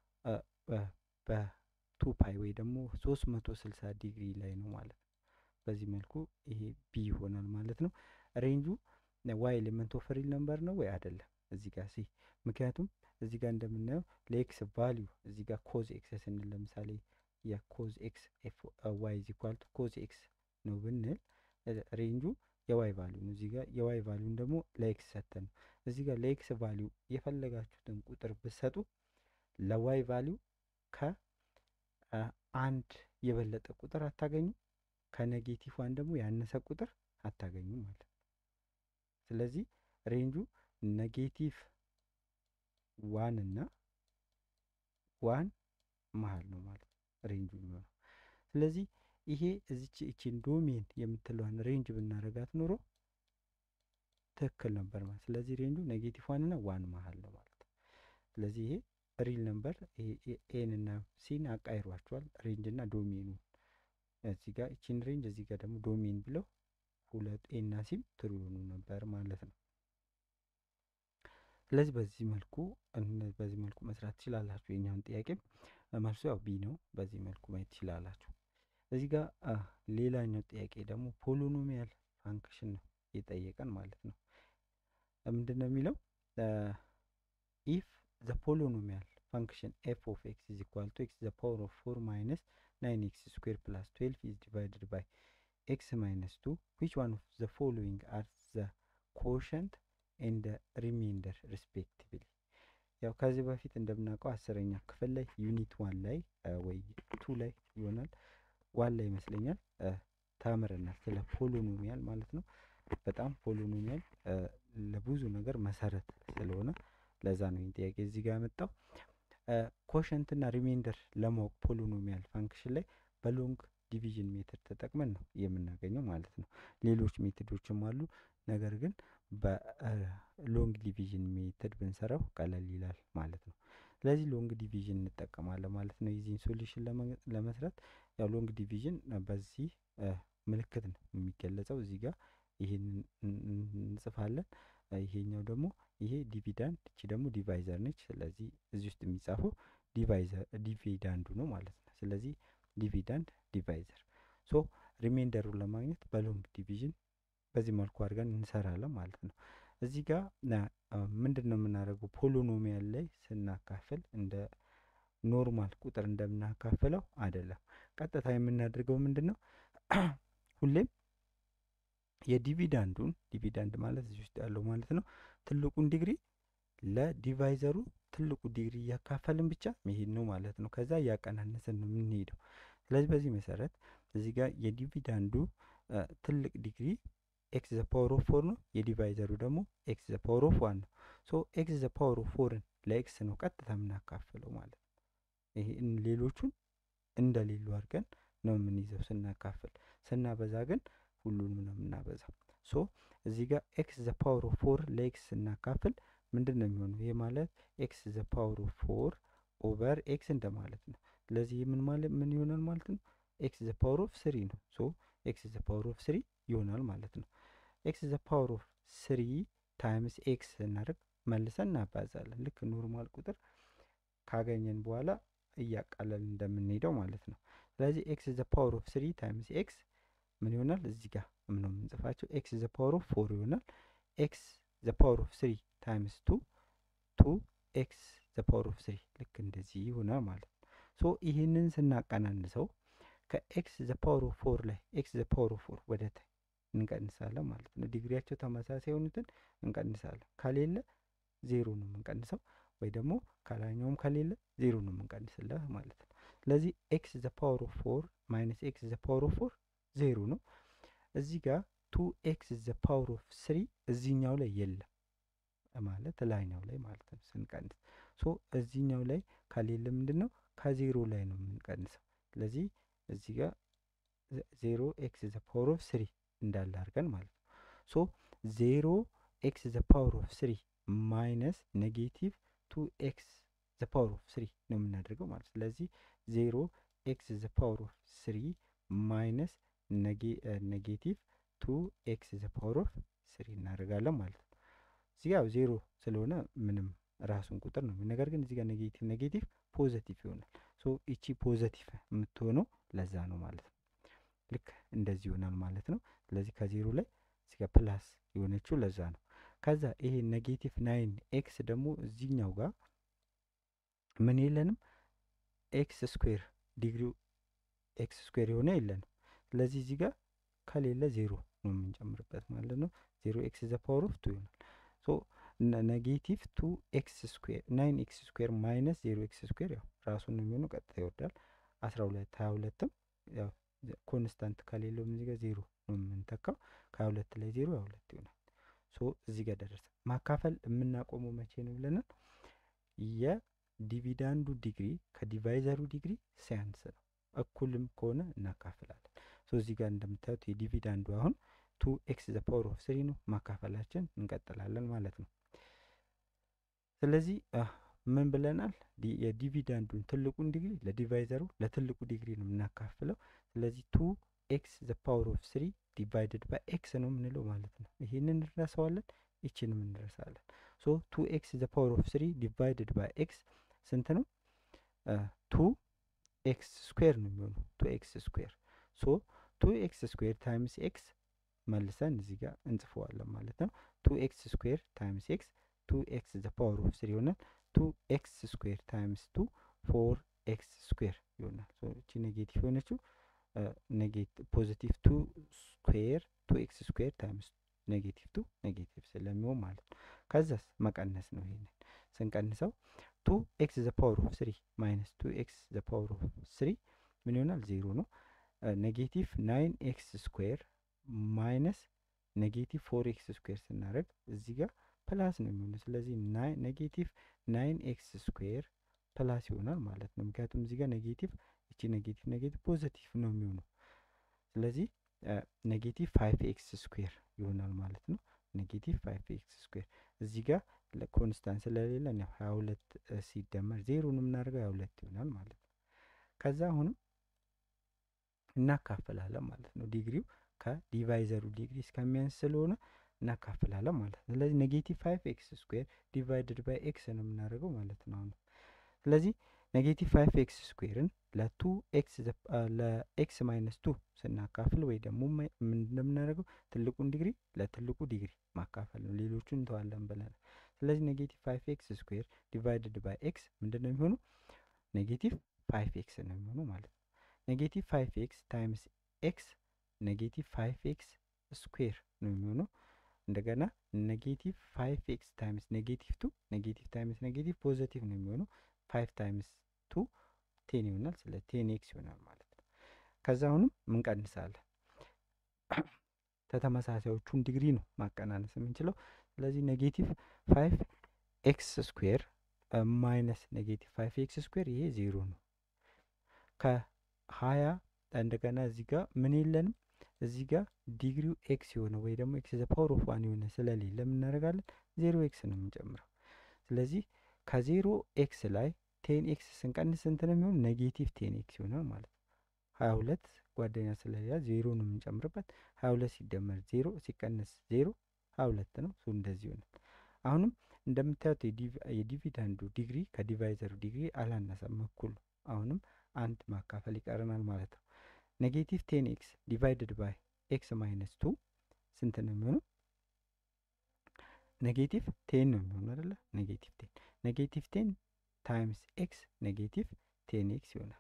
በቱ ፓይ ወይ ደግሞ ሶስት መቶ ስልሳ ዲግሪ ላይ ነው ማለት ነው በዚህ መልኩ ይሄ ቢ ይሆናል ማለት ነው ሬንጁ ዋይ ኤሌመንት ኦፍ ሪል ነምበር ነው ወይ አይደለም እዚህ ጋር ሲ ምክንያቱም እዚህ ጋር እንደምናየው ለኤክስ ቫሊዩ እዚህ ጋር ኮዝ ኤክስ ስንል ለምሳሌ የኮዝ ኤክስ ዋይ ኢዝ ኢኳል ቱ ኮዝ ኤክስ ነው ብንል ሬንጁ የዋይ ቫሊዩ ነው እዚህ ጋር የዋይ ቫሊዩን ደግሞ ለኤክስ ሰተን ነው እዚህ ጋር ለኤክስ ቫሊዩ የፈለጋችሁትን ቁጥር ብትሰጡ ለዋይ ቫሊዩ ከአንድ የበለጠ ቁጥር አታገኙ ከኔጌቲቭ ዋን ደግሞ ያነሰ ቁጥር አታገኙ ማለት ነው ስለዚህ ሬንጁ ኔጌቲቭ ዋን እና ዋን መሀል ነው ማለት ነው ሬንጁ የሚሆነው ስለዚህ ይሄ እዚች እቺን ዶሜን የምትለዋን ሬንጅ ብናረጋት ኖሮ ትክክል ነበር ማለት ስለዚህ ሬንጁ ኔጌቲቭ ዋን እና ዋን መሀል ነው ማለት ነው ስለዚህ ይሄ ሪል ነምበር ኤን እና ሲን አቃይሯቸዋል ሬንጅ እና ዶሜኑ እዚህ ጋር እቺን ሬንጅ እዚህ ጋር ደግሞ ዶሜን ብለው ሁለት ኤ እና ሲም ትሩ ይሆኑ ነበር ማለት ነው ስለዚህ በዚህ መልኩ በዚህ መልኩ መስራት ትችላላችሁ የኛውን ጥያቄም መልሱ ያው ቢ ነው በዚህ መልኩ ማየት ትችላላችሁ እዚህ ጋር ሌላኛው ጥያቄ ደግሞ ፖሊኖሚያል ፋንክሽን ነው የጠየቀን ማለት ነው ምንድን ነው የሚለው ኢፍ ዘ ፖሊኖሚያል function f of x is equal to x to the power of 4 minus 9x square plus 12 is divided by x minus 2 which one of the following are the quotient and the remainder respectively ያው ከዚህ በፊት እንደምናውቀው አስረኛ ክፍል ላይ ዩኒት ዋን ላይ ወይ ቱ ላይ ይሆናል ዋን ላይ ይመስለኛል ተምረናል ስለ ፖሊኖሚያል ማለት ነው በጣም ፖሊኖሚያል ለብዙ ነገር መሰረት ስለሆነ ለዛ ነው ይህን ጥያቄ እዚህ ጋር ያመጣው ኮሸንት እና ሪሜንደር ለማወቅ ፖሊኖሚያል ፋንክሽን ላይ በሎንግ ዲቪዥን ሜትድ ተጠቅመን ነው የምናገኘው ማለት ነው። ሌሎች ሜትዶችም አሉ። ነገር ግን በሎንግ ዲቪዥን ሜትድ ብንሰራው ቀለል ይላል ማለት ነው። ስለዚህ ሎንግ ዲቪዥን እንጠቀማለን ማለት ነው። የዚህን ሶሉሽን ለመስራት ያው ሎንግ ዲቪዥን በዚህ ምልክት ነው የሚገለጸው። እዚህ ጋር ይህንን እንጽፋለን። ይሄኛው ደግሞ ይሄ ዲቪዳንድ እቺ ደግሞ ዲቫይዘር ነች። ስለዚህ እዚህ ውስጥ የሚጻፈው ዲቫይዘር ዲቪዳንዱ ነው ማለት ነው። ስለዚህ ዲቪዳንድ ዲቫይዘር ሶ ሪሜንደሩን ለማግኘት በሎንግ ዲቪዥን በዚህ መልኩ አድርገን እንሰራለን ማለት ነው። እዚህ ጋር ምንድን ነው የምናደርገው? ፖሊኖሚያል ላይ ስናካፍል እንደ ኖርማል ቁጥር እንደምናካፍለው አይደለም። ቀጥታ የምናደርገው ምንድን ነው? ሁሌም የዲቪዳንዱን ዲቪዳንድ ማለት እዚህ ውስጥ ያለው ማለት ነው ትልቁን ዲግሪ ለዲቫይዘሩ ትልቁ ዲግሪ እያካፈልን ብቻ መሄድ ነው ማለት ነው። ከዛ እያቀናነስን ነው የምንሄደው። ስለዚህ በዚህ መሰረት እዚህ ጋር የዲቪዳንዱ ትልቅ ዲግሪ ኤክስ ዘ ፓወር ኦፍ ፎር ነው። የዲቫይዘሩ ደግሞ ኤክስ ዘ ፓወር ኦፍ ዋን ነው። ሶ ኤክስ ዘ ፓወር ኦፍ ፎርን ለኤክስ ነው ቀጥታ የምናካፍለው ማለት ነው። ይሄ ሌሎቹን እንደሌሉ አድርገን ነው የምንይዘው ስናካፍል። ስናበዛ ግን ሁሉንም ነው የምናበዛው። ሶ እዚህ ጋር ኤክስ ዘ ፓወር ኦፍ ፎር ለኤክስ ስናካፍል ምንድን ነው የሚሆነው? ይህ ማለት ኤክስ ዘ ፓወር ኦፍ ፎር ኦቨር ኤክስ እንደማለት ነው። ስለዚህ ምን ማለት ምን ይሆናል ማለት ነው? ኤክስ ዘ ፓወር ኦፍ ስሪ ነው። ሶ ኤክስ ዘ ፓወር ኦፍ ስሪ ይሆናል ማለት ነው። ኤክስ ዘ ፓወር ኦፍ ስሪ ታይምስ ኤክስ ስናደርግ መልሰን እናባዛለን። ልክ ኖርማል ቁጥር ካገኘን በኋላ እያቃለልን እንደምንሄደው ማለት ነው። ስለዚህ ኤክስ ዘ ፓወር ኦፍ ስሪ ታይምስ ኤክስ ምን ይሆናል? እዚህ ጋር ምን ነው የምንጽፋቸው? ኤክስ ዘ ፓወር ኦፍ ፎር ይሆናል። ኤክስ ዘ ፓወር ኦፍ ስሪ ታይምስ ቱ ቱ ኤክስ ዘ ፓወር ኦፍ ስሪ ልክ እንደዚህ ይሆናል ማለት ነው። ሶ ይህንን ስናቀናንሰው ከኤክስ ዘ ፓወር ኦፍ ፎር ላይ ኤክስ ዘ ፓወር ኦፍ ፎር ወደ ታይ እንቀንሳለን ማለት ነው። ዲግሪያቸው ተመሳሳይ የሆኑትን እንቀንሳለን። ከሌለ ዜሮ ነው የምንቀንሰው፣ ወይ ደግሞ ከላኛውም ከሌለ ዜሮ ነው የምንቀንስለት ማለት ነው። ስለዚህ ኤክስ ዘ ፓወር ኦፍ ፎር ማይነስ ኤክስ ዘ ፓወር ኦፍ ፎር ዜሮ ነው። እዚህ ጋር ቱ ኤክስ ዘ ፓወር ኦፍ ስሪ እዚህኛው ላይ የለም ማለት ላይኛው ላይ ማለት ነው ስንቀንስ። ሶ እዚህኛው ላይ ከሌለ ምንድን ነው ከዜሮ ላይ ነው የምንቀንሰው። ስለዚህ እዚህ ጋር ዜሮ ኤክስ ዘ ፓወር ኦፍ ስሪ እንዳለ አድርገን ማለት ነው። ሶ ዜሮ ኤክስ ዘ ፓወር ኦፍ ስሪ ማይነስ ኔጌቲቭ ቱ ኤክስ ዘ ፓወር ኦፍ ስሪ ነው የምናደርገው ማለት ስለዚህ ዜሮ ኤክስ ዘ ፓወር ኦፍ ስሪ ማይነስ ኔጌቲቭ ቱ ኤክስ ዘ ፓወር ኦፍ ስሪ እናደርጋለን ማለት ነው። እዚህ ጋር ዜሮ ስለሆነ ምንም ራሱን ቁጥር ነው። ነገር ግን እዚህ ጋር ኔጌቲቭ ኔጌቲቭ ፖዘቲቭ ይሆናል። ሶ ይቺ ፖዘቲቭ የምትሆነው ለዛ ነው ማለት ነው። ልክ እንደዚህ ይሆናል ማለት ነው። ስለዚህ ከዜሮ ላይ እዚህ ጋር ፕላስ የሆነችው ለዛ ነው። ከዛ ይሄ ኔጌቲቭ ናይን ኤክስ ደግሞ እዚህኛው ጋር ምን የለንም ኤክስ ስኩዌር ዲግሪው ኤክስ ስኩዌር የሆነ የለንም። ስለዚህ እዚህ ጋር ከሌለ ዜሮ ነው የምንጨምርበት ማለት ነው። ዜሮ ኤክስ ዘ ፓወር ኦፍ ቱ ይሆናል። ሶ ኔጌቲቭ ቱ ኤክስ ስኩዌር ናይን ኤክስ ስኩዌር ማይነስ ዜሮ ኤክስ ስኩዌር ያው ራሱን ነው የሚሆነው፣ ቀጥታ ይወርዳል። አስራ ሁለት ሀያ ሁለትም ያው ኮንስታንት ከሌለውም እዚህ ጋር ዜሮ ነው የምንተካው። ከሀያ ሁለት ላይ ዜሮ ሀያ ሁለት ይሆናል። ሶ እዚህ ጋር ደረሰ። ማካፈል የምናቆመው መቼ ነው ብለናል? የዲቪዳንዱ ዲግሪ ከዲቫይዘሩ ዲግሪ ሲያንስ ነው። እኩልም ከሆነ እናካፍላለን። ሶ እዚህ ጋር እንደምታዩት የዲቪዳንዱ አሁን ቱ ኤክስ ዘ ፓወር ኦፍ ስሪ ነው። ማካፈላችን እንቀጥላለን ማለት ነው። ስለዚህ ምን ብለናል? የዲቪዳንዱን ትልቁን ዲግሪ ለዲቫይዘሩ ለትልቁ ዲግሪ ነው የምናካፍለው። ስለዚህ ቱ ኤክስ ዘ ፓወር ኦፍ ስሪ ዲቫይድድ ባይ ኤክስ ነው የምንለው ማለት ነው። ይህንን እንረሳዋለን፣ ይችንም እንረሳለን። ሶ ቱ ኤክስ ዘ ፓወር ኦፍ ስሪ ዲቫይድድ ባይ ኤክስ ስንት ነው? ቱ ኤክስ ስኩዌር ነው የሚሆነው። ቱ ኤክስ ስኩዌር ሶ ቱ ኤክስ ስኩዌር ታይምስ ኤክስ መልሰን እዚህ ጋር እንጽፈዋለን ማለት ነው። ቱ ኤክስ ስኩዌር ታይምስ ኤክስ ቱ ኤክስ ዘ ፓወር ኦፍ ስሪ ይሆናል። ቱ ኤክስ ስኩዌር ታይምስ ቱ ፎር ኤክስ ስኩዌር ይሆናል። እቺ ኔጌቲቭ የሆነችው ፖዚቲቭ ቱ ስኩዌር ቱ ኤክስ ስኩዌር ታይምስ ኔጌቲቭ ቱ ኔጌቲቭ ስለሚሆን ማለት ነው። ከዛስ መቀነስ ነው። ይሄንን ስንቀንሰው ቱ ኤክስ ዘ ፓወር ኦፍ ስሪ ማይነስ ቱ ኤክስ ዘ ፓወር ኦፍ ስሪ ምን ይሆናል? ዜሮ ነው። ኔጌቲቭ ናይን ኤክስ ስኩዌር ማይነስ ኔጌቲቭ ፎር ኤክስ ስኩዌር ስናደርግ እዚህ ጋር ፕላስ ነው የሚሆነው። ስለዚህ ኔጌቲቭ ናይን ኤክስ ስኩዌር ፕላስ ይሆናል ማለት ነው። ምክንያቱም እዚህ ጋር ኔጌቲቭ እቺ ኔጌቲቭ ኔጌቲቭ ፖዘቲቭ ነው የሚሆነው። ስለዚህ ኔጌቲቭ ፋይቭ ኤክስ ስኩዌር ይሆናል ማለት ነው። ኔጌቲቭ ፋይቭ ኤክስ ስኩዌር እዚህ ጋር ኮንስታንት ስለሌለ ሀያ ሁለት ሲደመር ዜሮን የምናደርገው ሀያ ሁለት ይሆናል ማለት ነው። ከዛ አሁንም እናካፍላለን ማለት ነው። ዲግሪው ከዲቫይዘሩ ዲግሪ እስከሚያንስ ስለሆነ እናካፍላለን ማለት ነው። ስለዚህ ኔጌቲቭ ፋይቭ ኤክስ ስኩዌር ዲቫይድድ ባይ ኤክስ ነው የምናደርገው ማለት ነው። አሁን ስለዚህ ኔጌቲቭ ፋይቭ ኤክስ ስኩዌርን ለቱ ኤክስ ለኤክስ ማይነስ ቱ ስናካፍል ወይ ደግሞ ምን እንደምናደርገው ትልቁን ዲግሪ ለትልቁ ዲግሪ ማካፈል ነው። ሌሎቹን እንተዋለን ብለናል። ስለዚህ ኔጌቲቭ ፋይቭ ኤክስ ስኩዌር ዲቫይድድ ባይ ኤክስ ምንድን ነው የሚሆነው? ኔጌቲቭ ፋይቭ ኤክስ ነው የሚሆነው ማለት ነው። ኔጌቲቭ ፋይቭ ኤክስ ታይምስ ኤክስ ኔጌቲቭ ፋይቭ ኤክስ ስኩዌር ነው የሚሆነው። እንደገና ኔጌቲቭ ፋይቭ ኤክስ ታይምስ ኔጌቲቭ ቱ ኔጌቲቭ ታይምስ ኔጌቲቭ ፖዘቲቭ ነው የሚሆነው። ፋይቭ ታይምስ ቱ ቴን ይሆናል። ስለ ቴን ኤክስ ይሆናል ማለት ነው። ከዛ አሁንም ምንቀንሳለን። ተተመሳሳዮቹን ዲግሪ ነው ማቀናነስ የምንችለው። ስለዚህ ኔጌቲቭ ፋይቭ ኤክስ ስኩዌር ማይነስ ኔጌቲቭ ፋይቭ ኤክስ ስኩዌር ይሄ ዜሮ ነው። ከሀያ እንደገና እዚህ ጋር ምን የለንም እዚህ ጋር ዲግሪው ኤክስ የሆነ ወይ ደግሞ ኤክስ ዘ ፓወር ኦፍ ዋን የሆነ ስለሌለ የምናደርጋለን ዜሮ ኤክስ ነው የምንጨምረው። ስለዚህ ከዜሮ ኤክስ ላይ ቴን ኤክስ ስንቀንስ ስንት ነው የሚሆን? ኔጌቲቭ ቴን ኤክስ ይሆናል ማለት ነው። ሀያ ሁለት ጓደኛ ስለሌላ ዜሮ ነው የምንጨምርበት። ሀያ ሁለት ሲደመር ዜሮ ሲቀንስ ዜሮ ሀያ ሁለት ነው። እሱ እንደዚህ ይሆናል። አሁንም እንደምታዩት የዲቪደንዱ ዲግሪ ከዲቫይዘሩ ዲግሪ አላነሰም፣ እኩል ነው። አሁንም አንድ ማካፈል ይቀረናል ማለት ነው። ኔጌቲቭ ቴን ኤክስ ዲቫይድድ ባይ ኤክስ ማይነስ ቱ ስንት ነው የሚሆነው? ኔጌቲቭ ቴን ነው የሚሆነው አይደለ? ኔጌቲቭ ቴን ኔጌቲቭ ቴን ታይምስ ኤክስ ኔጌቲቭ ቴን ኤክስ ይሆናል።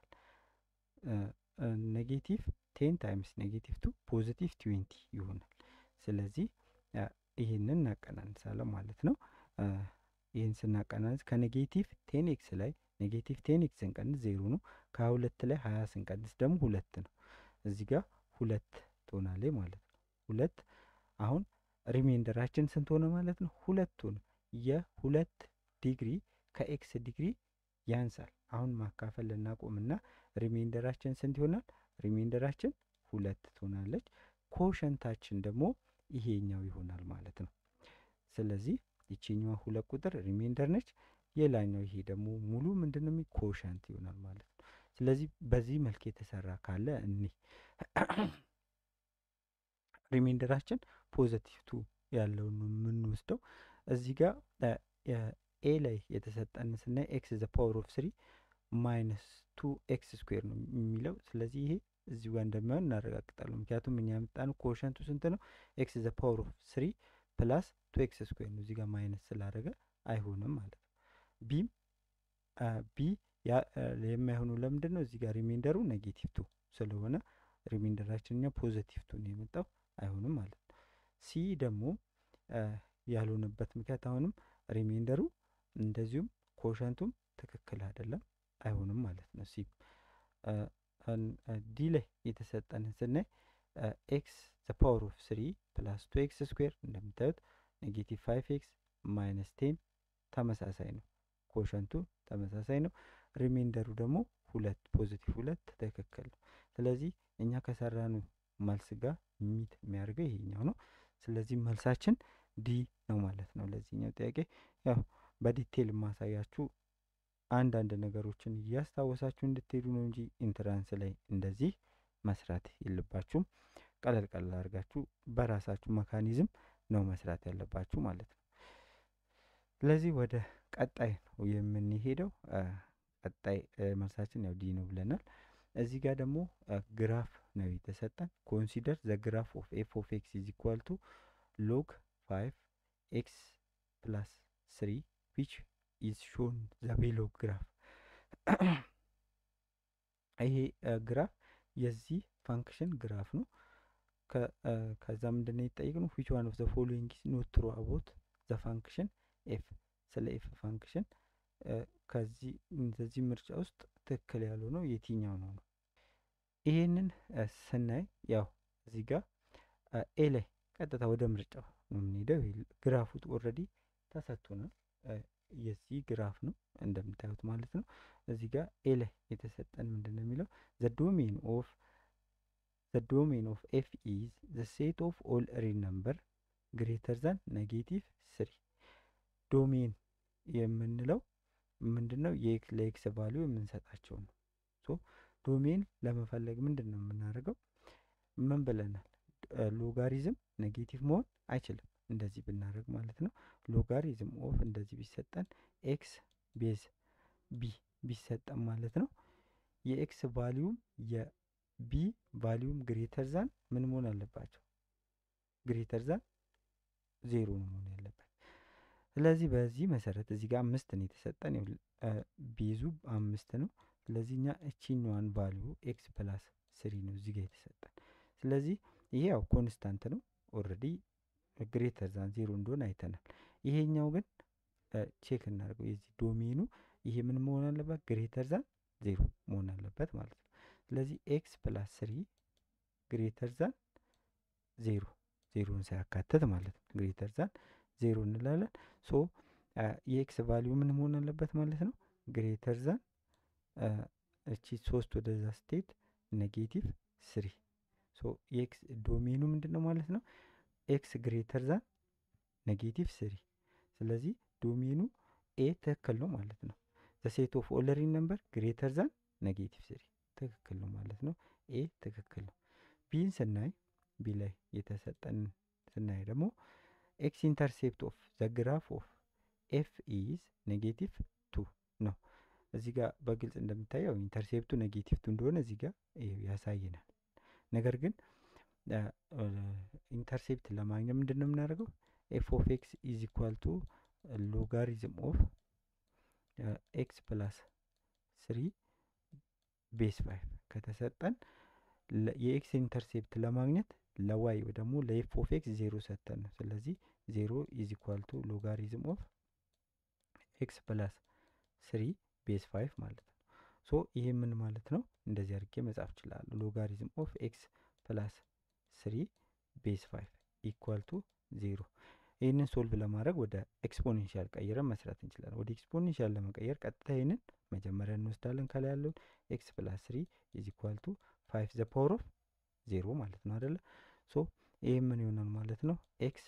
ኔጌቲቭ ቴን ታይምስ ኔጌቲቭ ቱ ፖዚቲቭ ትዌንቲ ይሆናል። ስለዚህ ይህንን እናቀናንሳለን ማለት ነው። ይህን ስናቀናንስ ከኔጌቲቭ ቴን ኤክስ ላይ ኔጌቲቭ ቴን ኤክስ ስንቀንስ ዜሮ ነው። ከሀያ ሁለት ላይ ሀያ ስንቀንስ ደግሞ ሁለት ነው። እዚህ ጋር ሁለት ትሆናለች ማለት ነው። ሁለት አሁን ሪሜንደራችን ስንት ሆነ ማለት ነው? ሁለት ሆነ። የሁለት ዲግሪ ከኤክስ ዲግሪ ያንሳል። አሁን ማካፈል ልናቆምና ሪሜንደራችን ስንት ይሆናል? ሪሜንደራችን ሁለት ትሆናለች። ኮሸንታችን ደግሞ ይሄኛው ይሆናል ማለት ነው። ስለዚህ ይቺኛዋ ሁለት ቁጥር ሪሜንደር ነች። የላኛው ይሄ ደግሞ ሙሉ ምንድን ነው ኮሸንት ይሆናል ማለት ነው። ስለዚህ በዚህ መልክ የተሰራ ካለ እኒህ ሪሜንደራችን ፖዘቲቭ ቱ ያለውን ነው የምንወስደው። እዚህ ጋር ኤ ላይ የተሰጠን ስናይ ኤክስ ዘ ፓወር ኦፍ ስሪ ማይነስ ቱ ኤክስ ስኩዌር ነው የሚለው። ስለዚህ ይሄ እዚህ ጋር እንደሚሆን እናረጋግጣለን። ምክንያቱም እኛ ያመጣነው ኮሸንቱ ስንት ነው? ኤክስ ዘ ፓወር ኦፍ ስሪ ፕላስ ቱ ኤክስ ስኩዌር ነው። እዚህ ጋር ማይነስ ስላደረገ አይሆንም ማለት ነው። ቢም ቢ የማይሆነው ለምንድን ነው? እዚህ ጋር ሪሜንደሩ ኔጌቲቭ ቱ ስለሆነ ሪሜንደራችን እኛ ፖዘቲቭ ቱ ነው የመጣው አይሆንም ማለት ነው። ሲ ደግሞ ያልሆነበት ምክንያት አሁንም ሪሜንደሩ እንደዚሁም ኮሸንቱም ትክክል አይደለም አይሆንም ማለት ነው። ሲ ዲ ላይ የተሰጠንን ስናይ ኤክስ ዘ ፓወር ኦፍ ስሪ ፕላስ ቱ ኤክስ ስኩዌር እንደምታዩት ኔጌቲቭ ፋይቭ ኤክስ ማይነስ ቴን ተመሳሳይ ነው። ኮሸንቱ ተመሳሳይ ነው። ሪሜንደሩ ደግሞ ሁለት ፖዚቲቭ ሁለት ትክክል ነው። ስለዚህ እኛ ከሰራኑ መልስ ጋር ሚት የሚያደርገው ይሄኛው ነው። ስለዚህ መልሳችን ዲ ነው ማለት ነው። ለዚህኛው ጥያቄ ያው በዲቴል የማሳያችሁ አንዳንድ ነገሮችን እያስታወሳችሁ እንድትሄዱ ነው እንጂ ኢንትራንስ ላይ እንደዚህ መስራት የለባችሁም። ቀለል ቀለል አድርጋችሁ በራሳችሁ መካኒዝም ነው መስራት ያለባችሁ ማለት ነው። ስለዚህ ወደ ቀጣይ ነው የምንሄደው። ቀጣይ መልሳችን ያው ዲ ነው ብለናል። እዚህ ጋር ደግሞ ግራፍ ነው የተሰጠን። ኮንሲደር ዘ ግራፍ ኦፍ ኤፍ ኦፍ ኤክስ ኢዝ ኢኳል ቱ ሎግ ፋይቭ ኤክስ ፕላስ ስሪ ዊች ኢዝ ሾን ዘ ቤሎ ግራፍ ይሄ ግራፍ የዚህ ፋንክሽን ግራፍ ነው። ከዛ ምንድን ነው የተጠየቅነው? ዊች ዋን ኦፍ ዘ ፎሎዊንግ ኢዝ ኖት ትሩ አባውት ዘ ፋንክሽን ኤፍ። ስለ ኤፍ ፋንክሽን ከዚህ እንደዚህ ምርጫ ውስጥ ትክክል ያልሆነው የትኛው ነው ነው? ይሄንን ስናይ ያው እዚህ ጋር ኤ ላይ ቀጥታ ወደ ምርጫው ነው የምንሄደው። ግራፉ ኦልሬዲ ተሰጥቶናል። የዚህ ግራፍ ነው እንደምታዩት ማለት ነው። እዚህ ጋር ኤ ላይ የተሰጠን ምንድን ነው የሚለው ዘ ዶሜን ኦፍ ዘ ዶሜን ኦፍ ኤፍ ኢዝ ዘ ሴት ኦፍ ኦል ሪል ነምበር ግሬተር ዛን ኔጌቲቭ ስሪ። ዶሜን የምንለው ምንድን ነው? ለኤክስ ቫሊዩ የምንሰጣቸው ነው። ሶ ዶሜን ለመፈለግ ምንድን ነው የምናደርገው? ምን ብለናል? ሎጋሪዝም ኔጌቲቭ መሆን አይችልም። እንደዚህ ብናደርግ ማለት ነው። ሎጋሪዝም ኦፍ እንደዚህ ቢሰጠን ኤክስ ቤዝ ቢ ቢሰጠን ማለት ነው የኤክስ ቫሊዩም የቢ ቫሊዩም ግሬተር ዛን ምን መሆን አለባቸው? ግሬተር ዛን ዜሮ ነው መሆን ያለበት። ስለዚህ በዚህ መሰረት እዚህ ጋር አምስት ነው የተሰጠን፣ ቤዙ አምስት ነው። ስለዚህ እኛ እቺኛዋን ቫሊዩ ኤክስ ፕላስ ስሪ ነው እዚህ ጋር የተሰጠን። ስለዚህ ይሄ ያው ኮንስታንት ነው ኦልሬዲ ግሬተር ዛን ዜሮ እንደሆነ አይተናል። ይሄኛው ግን ቼክ እናደርገው የዚህ ዶሜኑ ይሄ ምን መሆን አለበት? ግሬተር ዛን ዜሮ መሆን አለበት ማለት ነው። ስለዚህ ኤክስ ፕላስ ስሪ ግሬተር ዛን ዜሮ ዜሮን ሳያካትት ማለት ነው። ግሬተር ዛን ዜሮ እንላለን። ሶ የኤክስ ቫሊዩ ምን መሆን አለበት ማለት ነው? ግሬተር ዛን እቺ ሶስት ወደዛ ስቴት ኔጌቲቭ ስሪ ሶ የኤክስ ዶሜኑ ምንድን ነው ማለት ነው? ኤክስ ግሬተር ዛን ኔጌቲቭ ስሪ። ስለዚህ ዶሜኑ ኤ ትክክል ነው ማለት ነው። ዘ ሴት ኦፍ ኦል ሪል ነምበር ግሬተር ዛን ኔጌቲቭ ስሪ ትክክል ነው ማለት ነው። ኤ ትክክል ነው። ቢን ስናይ ቢ ላይ የተሰጠን ስናይ ደግሞ ኤክስ ኢንተርሴፕት ኦፍ ዘ ግራፍ ኦፍ ኤፍ ኢዝ ኔጌቲቭ ቱ ነው። እዚህ ጋር በግልጽ እንደምታየው ኢንተርሴፕቱ ኔጌቲቭ ቱ እንደሆነ እዚህ ጋር ያሳየናል። ነገር ግን ኢንተርሴፕት ለማግኘት ምንድን ነው የምናደርገው? ኤፍ ኦፍ ኤክስ ኢዝ ኢኳል ቱ ሎጋሪዝም ኦፍ ኤክስ ፕላስ ስሪ ቤስ ፋይቭ ከተሰጠን የኤክስ ኢንተርሴፕት ለማግኘት ለዋይ ደግሞ ለኤፍ ኦፍ ኤክስ ዜሮ ሰጠን ነው። ስለዚህ ዜሮ ኢዝ ኢኳል ቱ ሎጋሪዝም ኦፍ ኤክስ ፕላስ ስሪ ቤስ ፋይቭ ማለት ነው። ሶ ይሄ ምን ማለት ነው? እንደዚህ አድርጌ መጻፍ እችላለሁ። ሎጋሪዝም ኦፍ ኤክስ ፕላስ ስሪ ቤስ ፋይቭ ኢኳል ቱ ዜሮ። ይህንን ሶልቭ ለማድረግ ወደ ኤክስፖኔንሻል ቀይረን መስራት እንችላለን። ወደ ኤክስፖኔንሻል ለመቀየር ቀጥታ ይህንን መጀመሪያ እንወስዳለን። ከላይ ያለውን ኤክስ ፕላስ ስሪ ኢዝ ኢኳል ቱ ፋይቭ ዘ ፓወር ኦፍ ዜሮ ማለት ነው አደለ? ሶ ይህ ምን ይሆናል ማለት ነው? ኤክስ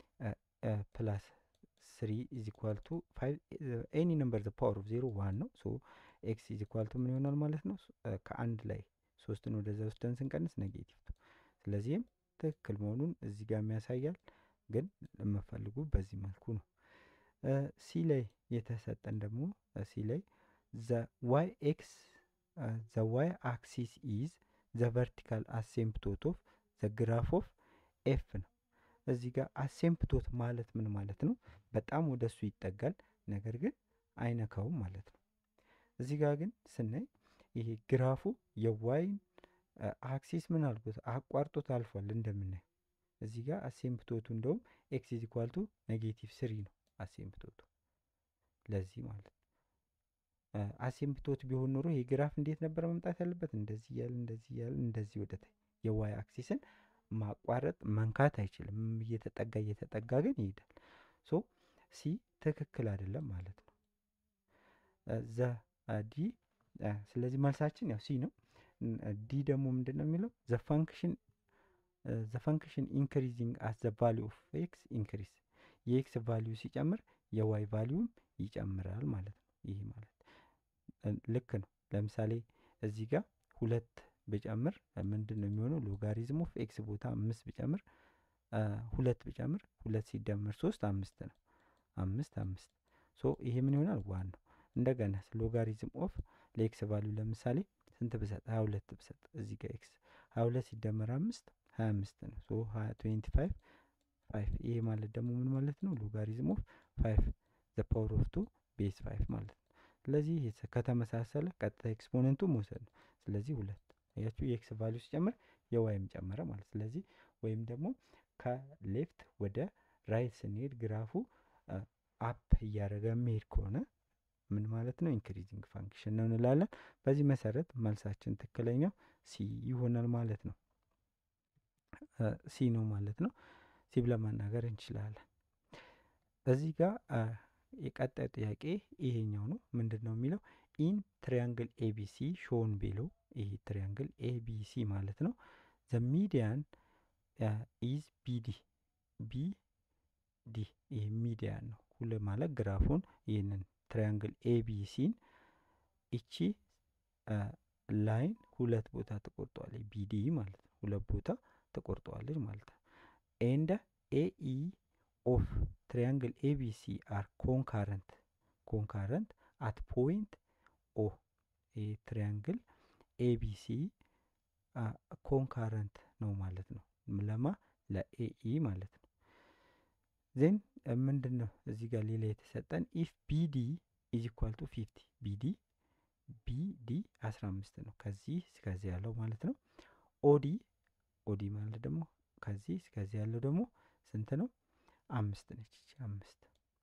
ፕላስ ስሪ ኢዝ ኢኳል ቱ ፋይቭ ኤኒ ነምበር ዘ ፓወር ኦፍ ዜሮ ዋን ነው። ሶ ኤክስ ኢዝ ኢኳል ቱ ምን ይሆናል ማለት ነው? ከአንድ ላይ ሶስትን ወደዛ ወስደን ስንቀንስ ኔጌቲቭ ቱ። ስለዚህም ትክክል መሆኑን እዚህ ጋር ያሳያል። ግን የምፈልጉ በዚህ መልኩ ነው። ሲ ላይ የተሰጠን ደግሞ ሲ ላይ ዘ ዋይ ኤክስ ዘ ዋይ አክሲስ ኢዝ ዘ ቨርቲካል አሴምፕቶት ኦፍ ዘ ግራፍ ኦፍ ኤፍ ነው። እዚህ ጋር አሴምፕቶት ማለት ምን ማለት ነው? በጣም ወደ እሱ ይጠጋል፣ ነገር ግን አይነካውም ማለት ነው። እዚህ ጋር ግን ስናይ ይሄ ግራፉ የዋይን አክሲስ ምን አልኩት አቋርጦት አልፏል እንደምናየው እዚህ ጋር አሴምፕቶቱ እንደውም ኤክስ ኢዝ ኢኳል ቱ ኔጌቲቭ ስሪ ነው አሴምፕቶቱ ለዚህ ማለት ነው። አሴምፕቶት ቢሆን ኖሮ ይሄ ግራፍ እንዴት ነበር መምጣት ያለበት? እንደዚህ እያለ እንደዚህ እያለ እንደዚህ ወደታይ የዋይ አክሲስን ማቋረጥ መንካት አይችልም። እየተጠጋ እየተጠጋ ግን ይሄዳል። ሶ ሲ ትክክል አይደለም ማለት ነው። ዘ ዲ ስለዚህ መልሳችን ያው ሲ ነው። ዲ ደግሞ ምንድን ነው የሚለው ዘ ፋንክሽን ዘ ፋንክሽን ኢንክሪዚንግ አስ ዘ ቫሊዩ ኦፍ ኤክስ ኢንክሪዝ የኤክስ ቫሊዩ ሲጨምር የዋይ ቫሊዩም ይጨምራል ማለት ነው። ይህ ማለት ልክ ነው። ለምሳሌ እዚህ ጋር ሁለት ብጨምር ምንድን ነው የሚሆነው? ሎጋሪዝም ኦፍ ኤክስ ቦታ አምስት ብጨምር ሁለት ብጨምር ሁለት ሲደመር ሶስት አምስት ነው። አምስት አምስት ሶ ይሄ ምን ይሆናል? ዋን ነው። እንደገና ሎጋሪዝም ኦፍ ለኤክስ ቫሊዩ ለምሳሌ ስንት ብሰጥ? ሀያ ሁለት ብሰጥ እዚህ ጋር ኤክስ ሀያ ሁለት ሲደመር አምስት ሀያ አምስት ነው። ሶ ትዌንቲ ፋይቭ ፋይቭ ይሄ ማለት ደግሞ ምን ማለት ነው? ሎጋሪዝም ኦፍ ፋይቭ ዘ ፓወር ኦፍ ቱ ቤዝ ፋይቭ ማለት ነው። ስለዚህ ከተመሳሰለ ቀጥታ ኤክስፖነንቱ መውሰድ ነው። ስለዚህ ሁለት ያችሁ የኤክስ ቫሊዩ ሲጨምር የዋይም ጨመረ ማለት ስለዚህ ወይም ደግሞ ከሌፍት ወደ ራይት ስንሄድ ግራፉ አፕ እያደረገ የሚሄድ ከሆነ ምን ማለት ነው? ኢንክሪዚንግ ፋንክሽን ነው እንላለን። በዚህ መሰረት መልሳችን ትክክለኛው ሲ ይሆናል ማለት ነው። ሲ ነው ማለት ነው። ሲ ብለን መናገር እንችላለን። እዚህ ጋር የቀጣዩ ጥያቄ ይሄኛው ነው። ምንድን ነው የሚለው ኢን ትሪያንግል ኤቢሲ ሾን ቤሎ ይሄ ትሪያንግል ኤቢሲ ማለት ነው። ዘ ሚዲያን ኢዝ ቢዲ ቢዲ ይህ ሚዲያን ነው። ሁለ ማለት ግራፉን ይህንን ትሪያንግል ኤቢሲን እቺ ላይን ሁለት ቦታ ተቆርጠዋለች። ቢዲ ማለት ነው። ሁለት ቦታ ተቆርጠዋለች ማለት ነው። ኤንድ ኤኢ ኦፍ ትሪያንግል ኤቢሲ አር ኮንካረንት ኮንካረንት አት ፖይንት ኦ ይህ ትሪያንግል ኤቢሲ ኮንካረንት ነው ማለት ነው። ለማ ለኤኢ ማለት ነው። ዜን ምንድን ነው እዚህ ጋር ሌላ የተሰጠን ኢፍ ቢዲ ኢዝ ኢኳል ቱ ፊፍቲ ቢዲ ቢዲ አስራ አምስት ነው ከዚህ እስከዚህ ያለው ማለት ነው። ኦዲ ኦዲ ማለት ደግሞ ከዚህ እስከዚህ ያለው ደግሞ ስንት ነው? አምስት ነች። አምስት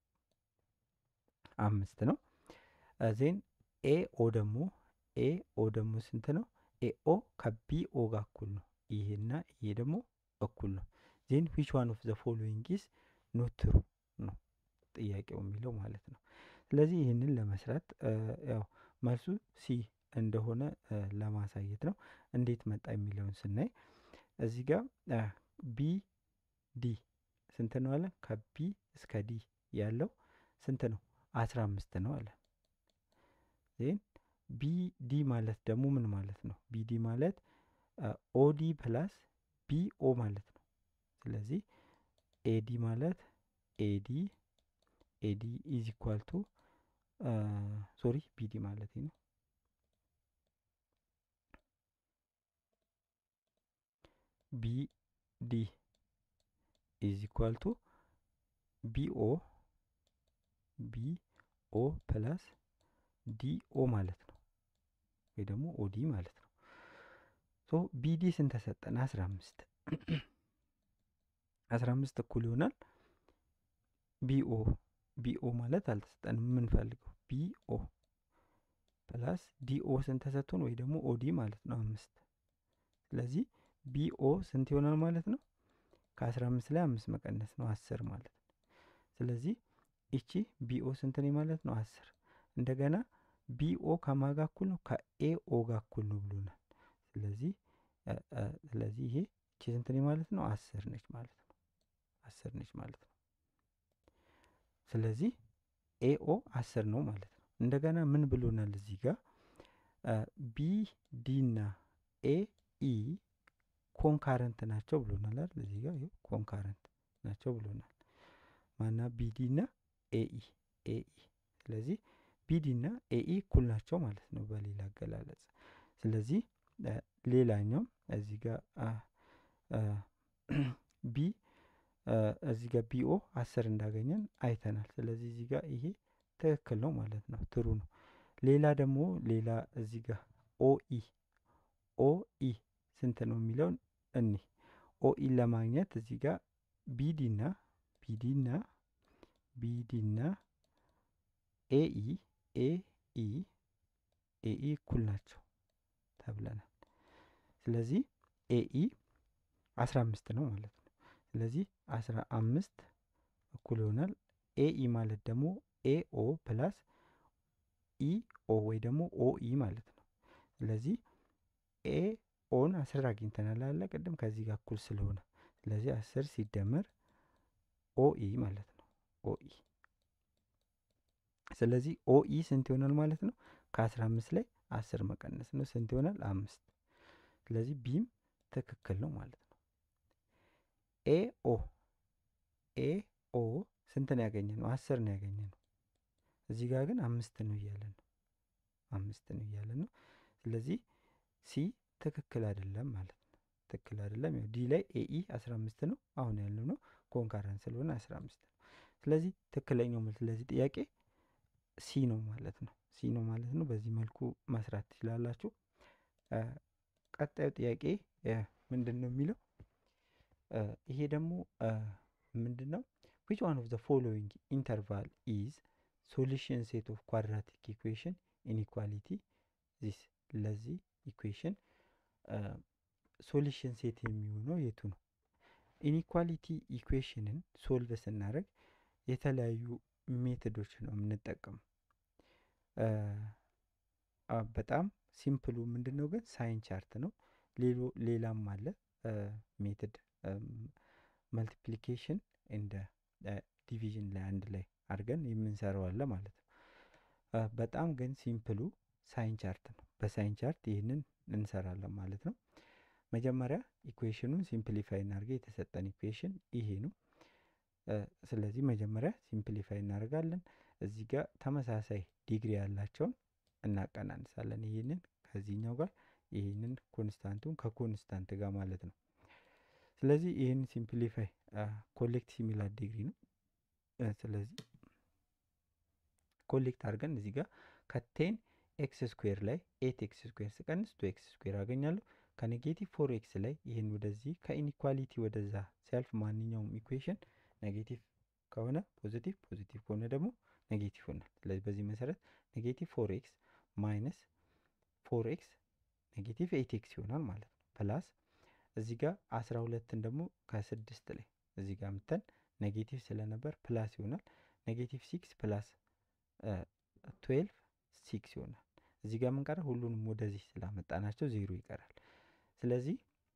አምስት ነው። ዜን ኤኦ ደግሞ ኤኦ ደግሞ ስንት ነው? ኤኦ ከቢኦ ጋር እኩል ነው። ይሄና ይሄ ደግሞ እኩል ነው። ዜን ዊች ዋን ኦፍ ዘ ፎሎዊንግ ኢዝ ኖት ትሩ ነው ጥያቄው የሚለው ማለት ነው። ስለዚህ ይህንን ለመስራት ያው መልሱ ሲ እንደሆነ ለማሳየት ነው። እንዴት መጣ የሚለውን ስናይ እዚህ ጋር ቢ ዲ ስንት ነው አለ? ከቢ እስከ ዲ ያለው ስንት ነው? አስራ አምስት ነው አለ። ዜን ቢዲ ማለት ደግሞ ምን ማለት ነው? ቢዲ ማለት ኦዲ ፕላስ ቢኦ ማለት ነው። ስለዚህ ኤዲ ማለት ኤዲ ኤዲ ኢዝ ኢኳል ቱ ሶሪ ቢዲ ማለት ነው። ቢዲ ኢዝ ኢኳል ቱ ቢኦ ቢኦ ፕላስ ዲኦ ማለት ነው ወይ ደግሞ ኦዲ ማለት ነው። ሶ ቢዲ ስንት ተሰጠን? አስራ አምስት አስራ አምስት እኩል ይሆናል ቢኦ ቢኦ ማለት አልተሰጠንም የምንፈልገው ቢኦ ፕላስ ዲኦ ስንት ተሰጥቶን ወይ ደግሞ ኦዲ ማለት ነው አምስት ስለዚህ ቢኦ ስንት ይሆናል ማለት ነው? ከአስራ አምስት ላይ አምስት መቀነስ ነው አስር ማለት ነው። ስለዚህ ይቺ ቢኦ ስንት ነው ማለት ነው? አስር እንደገና ቢኦ ከማጋ እኩል ነው ከኤኦ ጋር እኩል ነው ብሎናል። ስለዚህ ስለዚህ ይሄ ይቺ ስንት ነው ማለት ነው? አስር ነች ማለት ነው። አስር ነች ማለት ነው። ስለዚህ ኤኦ አስር ነው ማለት ነው። እንደገና ምን ብሎናል እዚህ ጋር ቢ ዲ እና ኤ ኢ ኮንካረንት ናቸው ብሎናል አይደል? እዚህ ጋር ይኸው ኮንካረንት ናቸው ብሎናል። ማና ቢዲ እና ኤኢ ኤኢ ስለዚህ ቢዲ እና ኤኢ እኩል ናቸው ማለት ነው በሌላ አገላለጽ። ስለዚህ ሌላኛው እዚህ ጋር ቢ እዚህ ጋር ቢኦ አስር እንዳገኘን አይተናል። ስለዚህ እዚህ ጋር ይሄ ትክክል ነው ማለት ነው፣ ትሩ ነው። ሌላ ደግሞ ሌላ እዚህ ጋር ኦኢ ኦኢ ስንት ነው የሚለውን እኒ ኦኢን ለማግኘት እዚህ ጋር ቢዲና ቢዲና ቢዲና ኤኢ ኤኢ ኤኢ እኩል ናቸው ተብለናል። ስለዚህ ኤኢ አስራ አምስት ነው ማለት ነው። ስለዚህ አስራ አምስት እኩል ይሆናል ኤኢ ማለት ደግሞ ኤኦ ፕላስ ኢኦ ወይ ደግሞ ኦኢ ማለት ነው። ስለዚህ ኤ ኦን አስር አግኝተናል አለ ቅድም ከዚህ ጋር እኩል ስለሆነ ስለዚህ አስር ሲደመር ኦኢ ማለት ነው። ኦኢ ስለዚህ ኦኢ ስንት ይሆናል ማለት ነው? ከአስራ አምስት ላይ አስር መቀነስ ነው። ስንት ይሆናል? አምስት። ስለዚህ ቢም ትክክል ነው ማለት ነው። ኤኦ ኤኦ ስንት ነው ያገኘ ነው? አስር ነው ያገኘ ነው። እዚህ ጋር ግን አምስት ነው እያለ ነው። አምስት ነው እያለ ነው። ስለዚህ ሲ ትክክል አይደለም ማለት ነው። ትክክል አይደለም። ያው ዲ ላይ ኤኢ አስራ አምስት ነው አሁን ያለው ነው ኮንካረንት ስለሆነ አስራ አምስት ነው። ስለዚህ ትክክለኛው መልስ ለዚህ ጥያቄ ሲ ነው ማለት ነው። ሲ ነው ማለት ነው። በዚህ መልኩ መስራት ትችላላችሁ። ቀጣዩ ጥያቄ ምንድን ነው የሚለው? ይሄ ደግሞ ምንድን ነው? ዊች ዋን ኦፍ ዘ ፎሎዊንግ ኢንተርቫል ኢዝ ሶሉሽን ሴት ኦፍ ኳድራቲክ ኢኩዌሽን ኢንኢኳሊቲ ዚስ ለዚህ ኢኩዌሽን ሶሉሽን ሴት የሚሆነው የቱ ነው? ኢኒኳሊቲ ኢኩዌሽንን ሶልቭ ስናደርግ የተለያዩ ሜቶዶች ነው የምንጠቀመው። በጣም ሲምፕሉ ምንድን ነው ግን ሳይን ቻርት ነው። ሌሎ ሌላም አለ ሜትድ መልቲፕሊኬሽን እንደ ዲቪዥን ላይ አንድ ላይ አድርገን የምንሰራው አለ ማለት ነው። በጣም ግን ሲምፕሉ ሳይን ቻርት ነው። በሳይን ቻርት ይህንን እንሰራለን ማለት ነው። መጀመሪያ ኢኩዌሽኑን ሲምፕሊፋይ እናድርገ የተሰጠን ኢኩዌሽን ይሄ ነው። ስለዚህ መጀመሪያ ሲምፕሊፋይ እናደርጋለን። እዚህ ጋር ተመሳሳይ ዲግሪ ያላቸውን እናቀናንሳለን። ይህንን ከዚህኛው ጋር ይህንን ኮንስታንቱን ከኮንስታንት ጋር ማለት ነው። ስለዚህ ይህን ሲምፕሊፋይ ኮሌክት ሲሚላር ዲግሪ ነው። ስለዚህ ኮሌክት አድርገን እዚህ ጋር ከቴን ኤክስ ስኩዌር ላይ ኤት ኤክስ ስኩዌር ስቀንስ ቱ ኤክስ ስኩዌር አገኛለሁ። ከኔጌቲቭ ፎር ኤክስ ላይ ይህን ወደዚህ ከኢኒኳሊቲ ወደዛ ሲያልፍ ማንኛውም ኢኩዌሽን ኔጌቲቭ ከሆነ ፖዚቲቭ፣ ፖዚቲቭ ከሆነ ደግሞ ኔጌቲቭ ይሆናል። ስለዚህ በዚህ መሰረት ኔጌቲቭ ፎር ኤክስ ማይነስ ፎር ኤክስ ኔጌቲቭ ኤት ኤክስ ይሆናል ማለት ነው። ፕላስ እዚህ ጋር አስራ ሁለትን ደግሞ ከስድስት ላይ እዚህ ጋር ምተን ኔጌቲቭ ስለነበር ፕላስ ይሆናል። ኔጌቲቭ ሲክስ ፕላስ ትዌልቭ ሲክስ ይሆናል። እዚህ ጋር ምን ቀረ? ሁሉንም ወደዚህ ስላመጣናቸው ዜሮ ይቀራል። ስለዚህ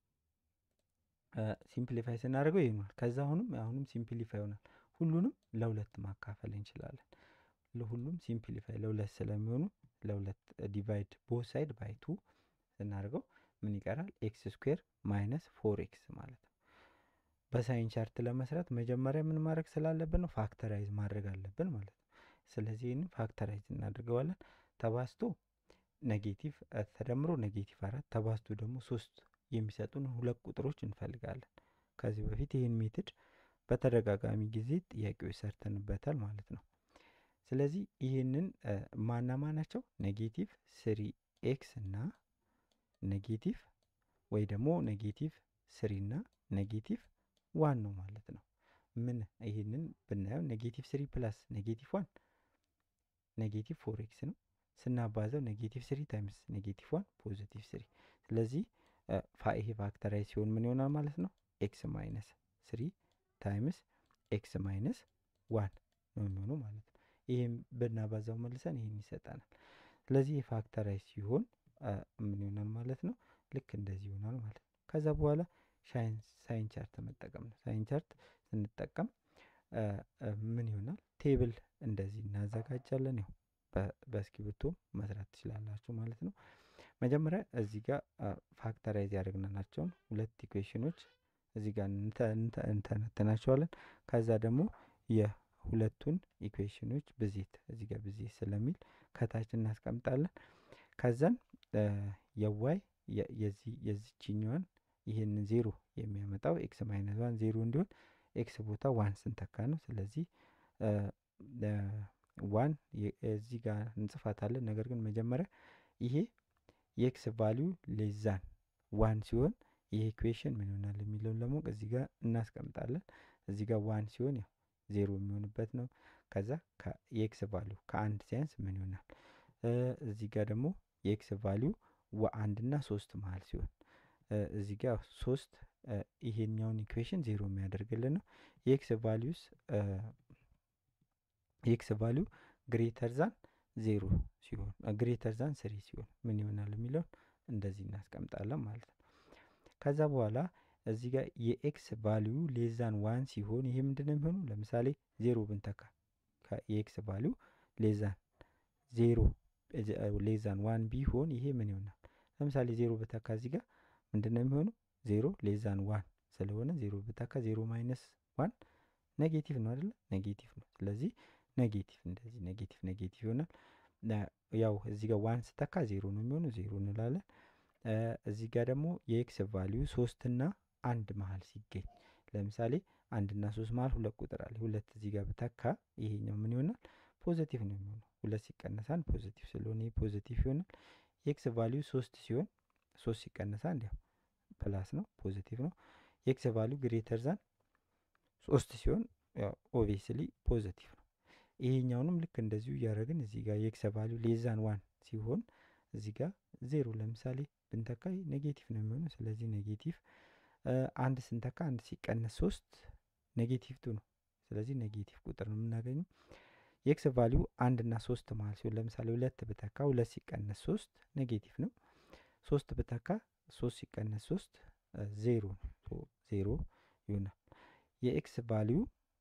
ሲምፕሊፋይ ስናደርገው ይሆናል። ከዛ አሁንም አሁንም ሲምፕሊፋይ ይሆናል። ሁሉንም ለሁለት ማካፈል እንችላለን። ለሁሉም ሲምፕሊፋይ ለሁለት ስለሚሆኑ ለሁለት ዲቫይድ ቦት ሳይድ ባይ ቱ ስናደርገው ምን ይቀራል? ኤክስ ስኩዌር ማይነስ ፎር ኤክስ ማለት ነው። በሳይን ቻርት ለመስራት መጀመሪያ ምን ማድረግ ስላለብን ነው? ፋክተራይዝ ማድረግ አለብን ማለት ነው። ስለዚህ ይህንን ፋክተራይዝ እናደርገዋለን። ተባስቶ ኔጌቲቭ ተደምሮ ኔጌቲቭ አራት ተባስቶ ደግሞ ሶስት የሚሰጡን ሁለት ቁጥሮች እንፈልጋለን። ከዚህ በፊት ይህን ሜትድ በተደጋጋሚ ጊዜ ጥያቄዎች ሰርተንበታል ማለት ነው። ስለዚህ ይህንን ማናማ ናቸው? ኔጌቲቭ ስሪ ኤክስ እና ኔጌቲቭ ወይ ደግሞ ኔጌቲቭ ስሪ እና ኔጌቲቭ ዋን ነው ማለት ነው። ምን ይህንን ብናየው ኔጌቲቭ ስሪ ፕላስ ኔጌቲቭ ዋን ኔጌቲቭ ፎር ኤክስ ነው። ስናባዘው ኔጌቲቭ ስሪ ታይምስ ኔጌቲቭ ዋን ፖዚቲቭ ስሪ። ስለዚህ ይሄ ፋክተራይዝ ሲሆን ምን ይሆናል ማለት ነው? ኤክስ ማይነስ ስሪ ታይምስ ኤክስ ማይነስ ዋን ነው የሚሆነው ማለት ነው። ይህም ብናባዛው መልሰን ይህን ይሰጠናል። ስለዚህ የፋክተራይዝ ሲሆን ምን ይሆናል ማለት ነው? ልክ እንደዚህ ይሆናል ማለት ነው። ከዛ በኋላ ሳይን ቻርት መጠቀም ነው። ሳይን ቻርት ስንጠቀም ምን ይሆናል? ቴብል እንደዚህ እናዘጋጃለን። ያው በእስክሪብቶ መስራት ትችላላችሁ ማለት ነው። መጀመሪያ እዚህ ጋር ፋክተራይዝ ያደረግናቸውን ሁለት ኢኩዌሽኖች እዚህ ጋር እንተነትናቸዋለን። ከዛ ደግሞ የሁለቱን ኢኩዌሽኖች ብዜት እዚህ ጋር ብዜት ስለሚል ከታች እናስቀምጣለን። ከዛን የዋይ የዚችኛዋን ይህንን ዜሮ የሚያመጣው ኤክስ ማይነስ ዋን ዜሮ እንዲሆን ኤክስ ቦታ ዋን ስንተካ ነው። ስለዚህ ዋን እዚህ ጋር እንጽፋታለን። ነገር ግን መጀመሪያ ይሄ የኤክስ ቫሊዩ ሌዛን ዋን ሲሆን ይሄ ኢኩዌሽን ምን ይሆናል የሚለውን ለማወቅ እዚህ ጋር እናስቀምጣለን። እዚህ ጋር ዋን ሲሆን ያው ዜሮ የሚሆንበት ነው። ከዛ የኤክስ ቫሊዩ ከአንድ ሲያንስ ምን ይሆናል? እዚህ ጋር ደግሞ የኤክስ ቫሊዩ አንድ እና ሶስት መሀል ሲሆን እዚህ ጋር ሶስት ይሄኛውን ኢኩዌሽን ዜሮ የሚያደርግልን ነው። የኤክስ ቫሊዩስ የኤክስ ቫሊዩ ግሬተር ዛን ዜሮ ሲሆን ግሬተር ዛን ስሪ ሲሆን ምን ይሆናል የሚለውን እንደዚህ እናስቀምጣለን ማለት ነው። ከዛ በኋላ እዚህ ጋር የኤክስ ቫሊዩ ሌዛን ዋን ሲሆን ይሄ ምንድን ነው የሚሆነው? ለምሳሌ ዜሮ ብንተካ የኤክስ ቫሊዩ ሌዛን ዜሮ ሌዛን ዋን ቢሆን ይሄ ምን ይሆናል? ለምሳሌ ዜሮ ብተካ እዚህ ጋር ምንድን ነው የሚሆነው? ዜሮ ሌዛን ዋን ስለሆነ ዜሮ ብተካ ዜሮ ማይነስ ዋን ኔጌቲቭ ነው አይደለ? ኔጌቲቭ ነው። ስለዚህ ኔጌቲቭ እንደዚህ ኔጌቲቭ ኔጌቲቭ ይሆናል። ያው እዚህ ጋር ዋን ስተካ ዜሮ ነው የሚሆነው፣ ዜሮ እንላለን። እዚህ ጋር ደግሞ የኤክስ ቫሊዩ ሶስትና አንድ መሀል ሲገኝ ለምሳሌ አንድና ሶስት መሀል ሁለት ቁጥር አለ። ሁለት እዚህ ጋር ብተካ ይሄኛው ምን ይሆናል? ፖዘቲቭ ነው የሚሆነው። ሁለት ሲቀነስ አንድ ፖዚቲቭ ስለሆነ ይህ ፖዚቲቭ ይሆናል። የኤክስ ቫሊዩ ሶስት ሲሆን ሶስት ሲቀነስ አንድ ያው ፕላስ ነው ፖዚቲቭ ነው። የኤክስ ቫሊዩ ግሬተር ዛን ሶስት ሲሆን ያው ኦብቪየስሊ ፖዚቲቭ ነው። ይሄኛውንም ልክ እንደዚሁ እያደረግን እዚህ ጋር የኤክስ ቫሊዩ ሌዛን ዋን ሲሆን እዚህ ጋር ዜሮ ለምሳሌ ብንተካ ኔጌቲቭ ነው የሚሆነው። ስለዚህ ኔጌቲቭ አንድ ስንተካ አንድ ሲቀነስ ሶስት ኔጌቲቭ ቱ ነው። ስለዚህ ኔጌቲቭ ቁጥር ነው የምናገኘው። የኤክስ ቫሊዩ አንድ እና ሶስት መሀል ሲሆን ለምሳሌ ሁለት ብተካ ሁለት ሲቀነስ ሶስት ኔጌቲቭ ነው። ሶስት ብተካ ሶስት ሲቀነስ ሶስት ዜሮ ነው። ዜሮ ይሆናል። የኤክስ ቫሊዩ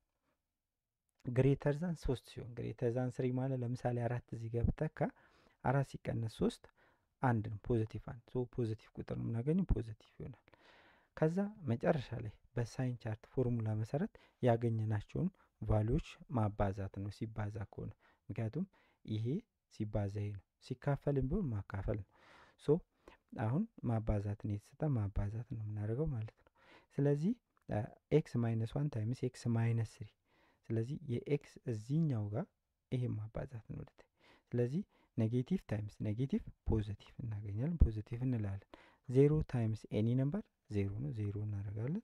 ግሬተር ዛን ሶስት ሲሆን ግሬተር ዛን ስሪ ማለት ለምሳሌ አራት እዚህ ጋር ብተካ አራት ሲቀነስ ሶስት አንድ ነው። ፖዚቲቭ አንድ ሶ ፖዚቲቭ ቁጥር ነው የምናገኘው ፖዚቲቭ ይሆናል። ከዛ መጨረሻ ላይ በሳይን ቻርት ፎርሙላ መሰረት ያገኘናቸውን ቫሊዎች ማባዛት ነው ሲባዛ ከሆነ ምክንያቱም ይሄ ሲባዛ ይሄ ነው ሲካፈልም ቢሆን ማካፈል ነው። ሶ አሁን ማባዛት ነው የተሰጠ ማባዛት ነው የምናደርገው ማለት ነው። ስለዚህ ኤክስ ማይነስ ዋን ታይምስ ኤክስ ማይነስ ስሪ ስለዚህ የኤክስ እዚህኛው ጋር ይሄ ማባዛት ነው ወደታይ ስለዚህ ኔጌቲቭ ታይምስ ኔጌቲቭ ፖዚቲቭ እናገኛለን ፖዚቲቭ እንላለን። ዜሮ ታይምስ ኤኒ ነምበር ዜሮ ነው ዜሮ እናደርጋለን።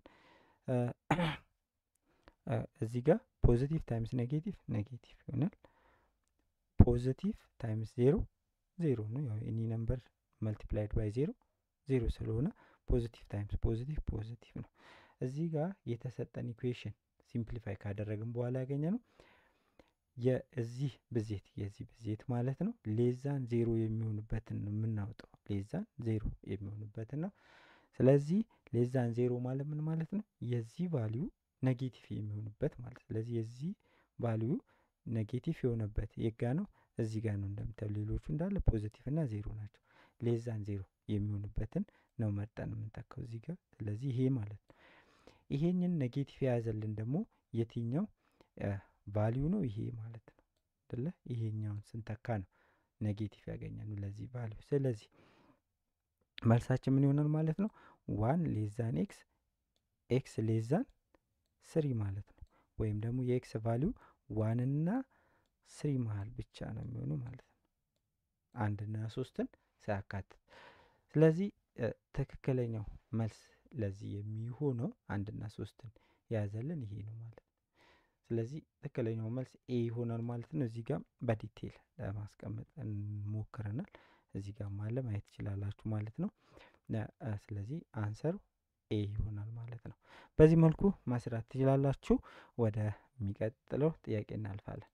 እዚህ ጋር ፖዚቲቭ ታይምስ ኔጌቲቭ ኔጌቲቭ ይሆናል። ፖዚቲቭ ታይምስ ዜሮ ዜሮ ነው። ያው ኤኒ ነምበር መልቲፕላይድ ባይ ዜሮ ዜሮ ስለሆነ ፖዚቲቭ ታይምስ ፖዚቲቭ ፖዚቲቭ ነው። እዚህ ጋር የተሰጠን ኢኩዌሽን ሲምፕሊፋይ ካደረግን በኋላ ያገኘ ነው የዚህ ብዜት የዚህ ብዜት ማለት ነው ሌዛን ዜሮ የሚሆንበትን ነው የምናወጣው ሌዛን ዜሮ የሚሆንበትን ነው። ስለዚህ ሌዛን ዜሮ ማለት ምን ማለት ነው? የዚህ ቫሊዩ ኔጌቲቭ የሚሆንበት ማለት ስለዚህ የዚህ ቫሊዩ ኔጌቲቭ የሆነበት የጋ ነው እዚህ ጋር ነው እንደምታዩ ሌሎቹ እንዳለ ፖዚቲቭ እና ዜሮ ናቸው። ሌዛን ዜሮ የሚሆንበትን ነው መርጠን የምንተካው እዚህ ጋር ስለዚህ ይሄ ማለት ነው። ይሄንን ኔጌቲቭ የያዘልን ደግሞ የትኛው ቫሊዩ ነው ይሄ ማለት ነው አይደለ? ይሄኛውን ስንተካ ነው ኔጌቲቭ ያገኘነው ለዚህ ቫሊዩ። ስለዚህ መልሳችን ምን ይሆናል ማለት ነው? ዋን ሌዛን ኤክስ ኤክስ ሌዛን ስሪ ማለት ነው። ወይም ደግሞ የኤክስ ቫሊዩ ዋንና ስሪ መሀል ብቻ ነው የሚሆኑ ማለት ነው። አንድና ሶስትን ሳያካትት። ስለዚህ ትክክለኛው መልስ ለዚህ የሚሆነው አንድና ሶስትን የያዘልን ይሄ ነው ማለት ነው። ስለዚህ ትክክለኛው መልስ ኤ ይሆናል ማለት ነው። እዚህ ጋር በዲቴል ለማስቀመጥ እንሞክረናል። እዚህ ጋር ማለ ማየት ትችላላችሁ ማለት ነው። ስለዚህ አንሰሩ ኤ ይሆናል ማለት ነው። በዚህ መልኩ መስራት ትችላላችሁ። ወደ የሚቀጥለው ጥያቄ እናልፋለን።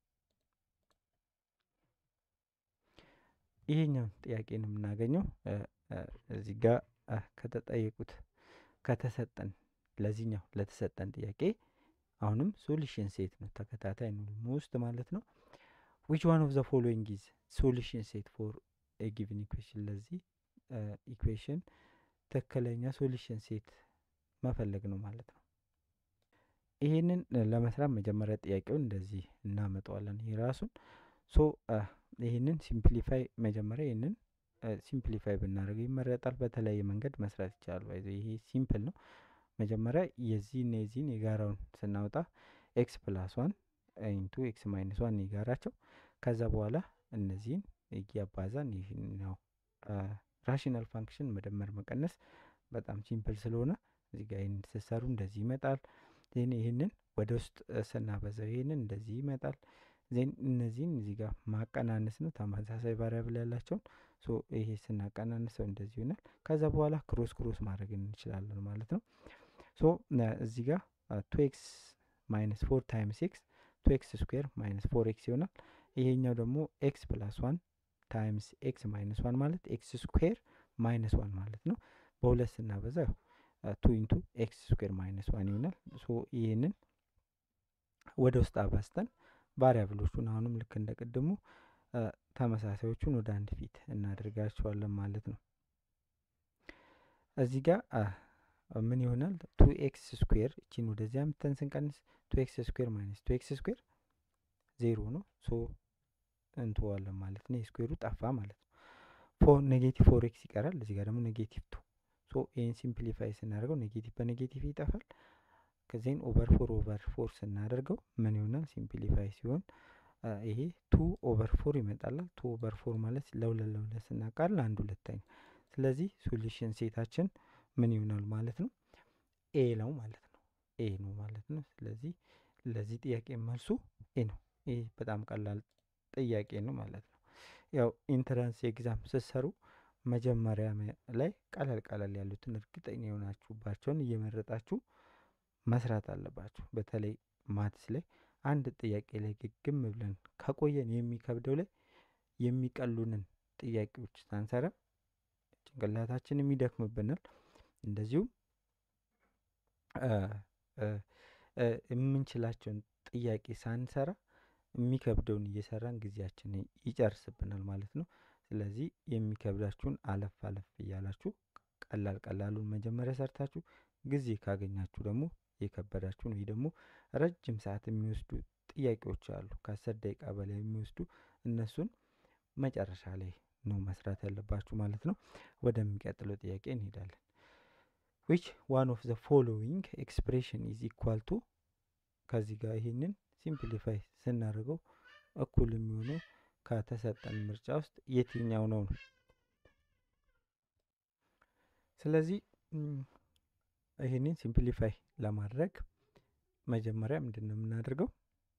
ይሄኛውን ጥያቄ ነው የምናገኘው እዚህ ጋር ከተጠየቁት ከተሰጠን ለዚህኛው ለተሰጠን ጥያቄ አሁንም ሶሉሽን ሴት ነው ተከታታይ ነው ሞስት ማለት ነው። ዊች ዋን ኦፍ ዘ ፎሎዊንግ ኢዝ ሶሉሽን ሴት ፎር ኤ ጊቭን ኢኩዌሽን ለዚህ ኢኩዌሽን ትክክለኛ ሶሉሽን ሴት መፈለግ ነው ማለት ነው። ይሄንን ለመስራት መጀመሪያ ጥያቄውን እንደዚህ እናመጣዋለን። ይሄ ራሱን ሶ ይህንን ሲምፕሊፋይ መጀመሪያ ይህንን ሲምፕሊፋይ ብናደርገው ይመረጣል። በተለያየ መንገድ መስራት ይቻላል። ይሄ ሲምፕል ነው። መጀመሪያ የዚህን የዚህን የጋራውን ስናወጣ ኤክስ ፕላስ ዋን ኢንቱ ኤክስ ማይነስ ዋን የጋራቸው ከዛ በኋላ እነዚህን እያባዛን ይህኛው ራሽናል ፋንክሽን መደመር መቀነስ በጣም ሲምፕል ስለሆነ እዚህ ጋር ይህን ስትሰሩ እንደዚህ ይመጣል። ዜን ይህንን ወደ ውስጥ ስናበዛው ይህንን እንደዚህ ይመጣል። ዜን እነዚህን እዚህ ጋር ማቀናነስ ነው ተመሳሳይ ቫሪያብል ያላቸውን ሶ ይሄ ስናቀናንሰው እንደዚህ ይሆናል። ከዛ በኋላ ክሮስ ክሮስ ማድረግ እንችላለን ማለት ነው። ሶ እዚህ ጋር ቱ ኤክስ ማይነስ ፎር ታይምስ ኤክስ ቱ ኤክስ ስኩዌር ማይነስ ፎር ኤክስ ይሆናል። ይሄኛው ደግሞ ኤክስ ፕላስ ዋን ታይምስ ኤክስ ማይነስ ዋን ማለት ኤክስ ስኩዌር ማይነስ ዋን ማለት ነው። በሁለት ስናበዛ ቱ ኢንቱ ኤክስ ስኩዌር ማይነስ ዋን ይሆናል። ሶ ይህንን ወደ ውስጥ አባዝተን ቫሪያብሎቹን አሁንም ልክ እንደ ቅድሙ ተመሳሳዮቹን ወደ አንድ ፊት እናደርጋቸዋለን ማለት ነው። እዚህ ጋር ምን ይሆናል? ቱ ኤክስ ስኩዌር እቺን ወደዚያ ምተን ስንቀንስ ቱ ኤክስ ስኩዌር ማይነስ ቱ ኤክስ ስኩዌር ዜሮ ነው። ሶ እንተዋለን ማለት ነው። የስኩዌሩ ጠፋ ማለት ነው። ፎር ኔጌቲቭ ፎር ኤክስ ይቀራል። እዚህ ጋር ደግሞ ኔጌቲቭ ቱ ሶ ይህን ሲምፕሊፋይ ስናደርገው ኔጌቲቭ በኔጌቲቭ ይጠፋል። ከዚህን ኦቨር ፎር ኦቨር ፎር ስናደርገው ምን ይሆናል? ሲምፕሊፋይ ሲሆን ይሄ ቱ ኦቨር ፎር ይመጣላል። ቱ ኦቨር ፎር ማለት ለሁለት ለሁለት ስናቃል አንድ ሁለተኛ። ስለዚህ ሶሉሽን ሴታችን ምን ይሆናል ማለት ነው? ኤ ነው ማለት ነው። ኤ ነው ማለት ነው። ስለዚህ ለዚህ ጥያቄ መልሱ ኤ ነው። ይህ በጣም ቀላል ጥያቄ ነው ማለት ነው። ያው ኢንትራንስ ኤግዛም ስትሰሩ መጀመሪያ ላይ ቀለል ቀለል ያሉትን እርግጠኛ የሆናችሁባቸውን እየመረጣችሁ መስራት አለባችሁ። በተለይ ማትስ ላይ አንድ ጥያቄ ላይ ግግም ብለን ከቆየን የሚከብደው ላይ የሚቀሉንን ጥያቄዎች ሳንሰራ ጭንቅላታችንም ይደክምብናል። እንደዚሁም የምንችላቸውን ጥያቄ ሳንሰራ የሚከብደውን እየሰራን ጊዜያችንን ይጨርስብናል ማለት ነው። ስለዚህ የሚከብዳችሁን አለፍ አለፍ እያላችሁ ቀላል ቀላሉን መጀመሪያ ሰርታችሁ ጊዜ ካገኛችሁ ደግሞ የከበዳችሁን ወይ ደግሞ ረጅም ሰዓት የሚወስዱ ጥያቄዎች አሉ ከአስር ደቂቃ በላይ የሚወስዱ እነሱን መጨረሻ ላይ ነው መስራት ያለባችሁ ማለት ነው። ወደሚቀጥለው ጥያቄ እንሄዳለን። ዊች ዋን ኦፍ ዘ ፎሎዊንግ ኤክስፕሬሽን ኢዝ ኢኳል ቱ ከዚህ ጋር ይህንን ሲምፕሊፋይ ስናደርገው እኩል የሚሆነው ከተሰጠን ምርጫ ውስጥ የትኛው ነው ነው። ስለዚህ ይህንን ሲምፕሊፋይ ለማድረግ መጀመሪያ ምንድን ነው የምናደርገው?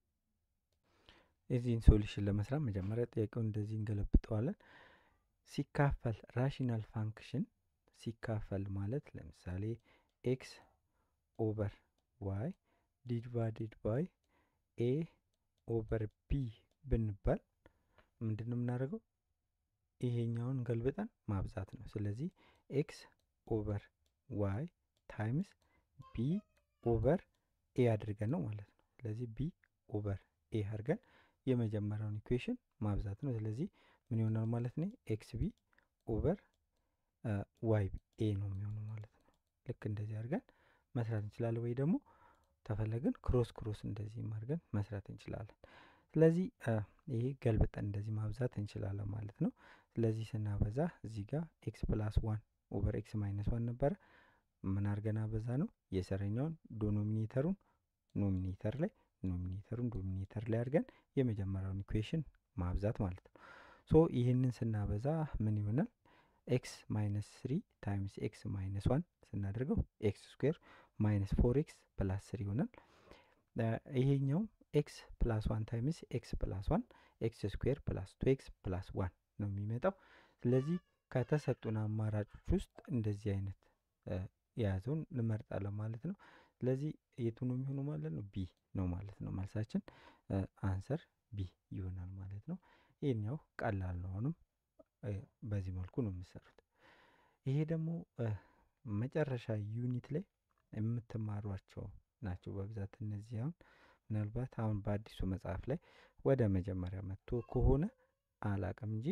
የዚህን ሶሉሽን ለመስራት መጀመሪያ ጥያቄውን እንደዚህ እንገለብጠዋለን። ሲካፈል ራሽናል ፋንክሽን ሲካፈል ማለት ለምሳሌ ኤክስ ኦቨር ዋይ ዲቫይድድ ባይ ኤ ኦቨር ቢ ብንባል ምንድን ነው የምናደርገው? ይሄኛውን ገልብጠን ማብዛት ነው። ስለዚህ ኤክስ ኦቨር ዋይ ታይምስ ቢ ኦቨር ኤ አድርገን ነው ማለት ነው። ስለዚህ ቢ ኦቨር ኤ አድርገን የመጀመሪያውን ኢኩዌሽን ማብዛት ነው። ስለዚህ ምን ይሆናል ማለት ነው? ኤክስ ቢ ኦቨር ዋይ ኤ ነው የሚሆነው ማለት ነው። ልክ እንደዚህ አድርገን መስራት እንችላለን። ወይ ደግሞ ተፈለግን ክሮስ ክሮስ እንደዚህ አድርገን መስራት እንችላለን። ስለዚህ ይሄ ገልብጠን እንደዚህ ማብዛት እንችላለን ማለት ነው። ስለዚህ ስናበዛ እዚህ ጋር ኤክስ ፕላስ ዋን ኦቨር ኤክስ ማይነስ ዋን ነበረ። ምን አድርገን አበዛ ነው የሰረኛውን ዶኖሚኔተሩን ኖሚኔተር ላይ ኖሚኔተሩን ዶሚኔተር ላይ አድርገን የመጀመሪያውን ኢኩዌሽን ማብዛት ማለት ነው። ሶ ይህንን ስናበዛ ምን ይሆናል? ኤክስ ማይነስ ስሪ ታይምስ ኤክስ ማይነስ ዋን ስናደርገው ኤክስ ስኩዌር ማይነስ ፎር ኤክስ ፕላስ ስሪ ይሆናል። ይሄኛው ኤክስ ፕላስ ዋን ታይምስ ኤክስ ፕላስ ዋን ኤክስ ስኩዌር ፕላስ ቱ ኤክስ ፕላስ ዋን ነው የሚመጣው። ስለዚህ ከተሰጡን አማራጮች ውስጥ እንደዚህ አይነት የያዘውን እንመርጣለን ማለት ነው። ስለዚህ የቱ ነው የሚሆነው ማለት ነው? ቢ ነው ማለት ነው። መልሳችን አንሰር ቢ ይሆናል ማለት ነው። ይህኛው ቀላል ነው። አሁንም በዚህ መልኩ ነው የምሰሩት። ይሄ ደግሞ መጨረሻ ዩኒት ላይ የምትማሯቸው ናቸው በብዛት እነዚህ አሁን ምናልባት አሁን በአዲሱ መጽሐፍ ላይ ወደ መጀመሪያ መጥቶ ከሆነ አላቅም እንጂ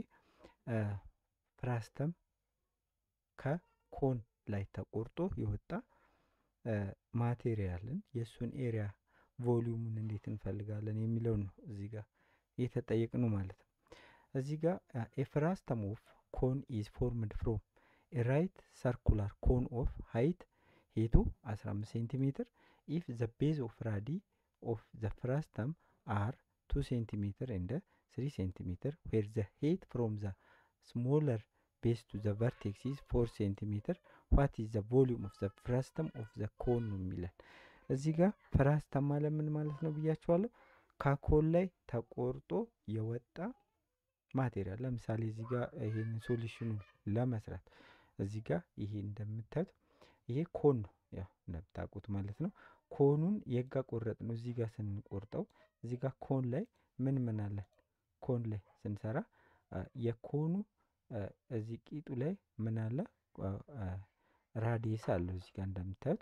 ፍራስተም ከኮን ላይ ተቆርጦ የወጣ ማቴሪያልን የእሱን ኤሪያ ቮሊዩሙን እንዴት እንፈልጋለን የሚለውን ነው እዚህ ጋር የተጠየቅነው ማለት ነው። እዚህ ጋር ኤፍራስተም ኦፍ ኮን ኢዝ ፎርምድ ፍሮም ራይት ሰርኩላር ኮን ኦፍ ሃይት ሄቱ 15 ሴንቲሜትር ኢፍ ዘ ቤዝ ኦፍ ራዲ ኦፍ ዘ ፍራስተም አር 2 ሴንቲሜትር እንደ 3 ሴንቲሜትር ዌር ዘ ሄት ፍሮም ዘ ስሞለር ቤዝ ቱ ዘ ቨርቴክስ ኢዝ 4 ሴንቲሜትር ዋት ኢዝ ዘ ቮሊዩም ኦፍ ዘ ፍራስተም ኦፍ ዘ ኮን ነው የሚለን። እዚህ ጋር ፍራስተም ማለት ምን ማለት ነው ብያችኋለሁ። ከኮን ላይ ተቆርጦ የወጣ ማቴሪያል ለምሳሌ እዚህ ጋር ይሄን ሶሉሽኑን ለመስራት እዚህ ጋር ይሄ እንደምታዩት ይሄ ኮን ነው ያው እንደምታውቁት ማለት ነው። ኮኑን የጋ ቆረጥ ነው እዚህ ጋር ስንቆርጠው እዚህ ጋር ኮን ላይ ምን ምን አለን? ኮን ላይ ስንሰራ የኮኑ እዚህ ቂጡ ላይ ምን አለ? ራዲየስ አለው እዚህ ጋር እንደምታዩት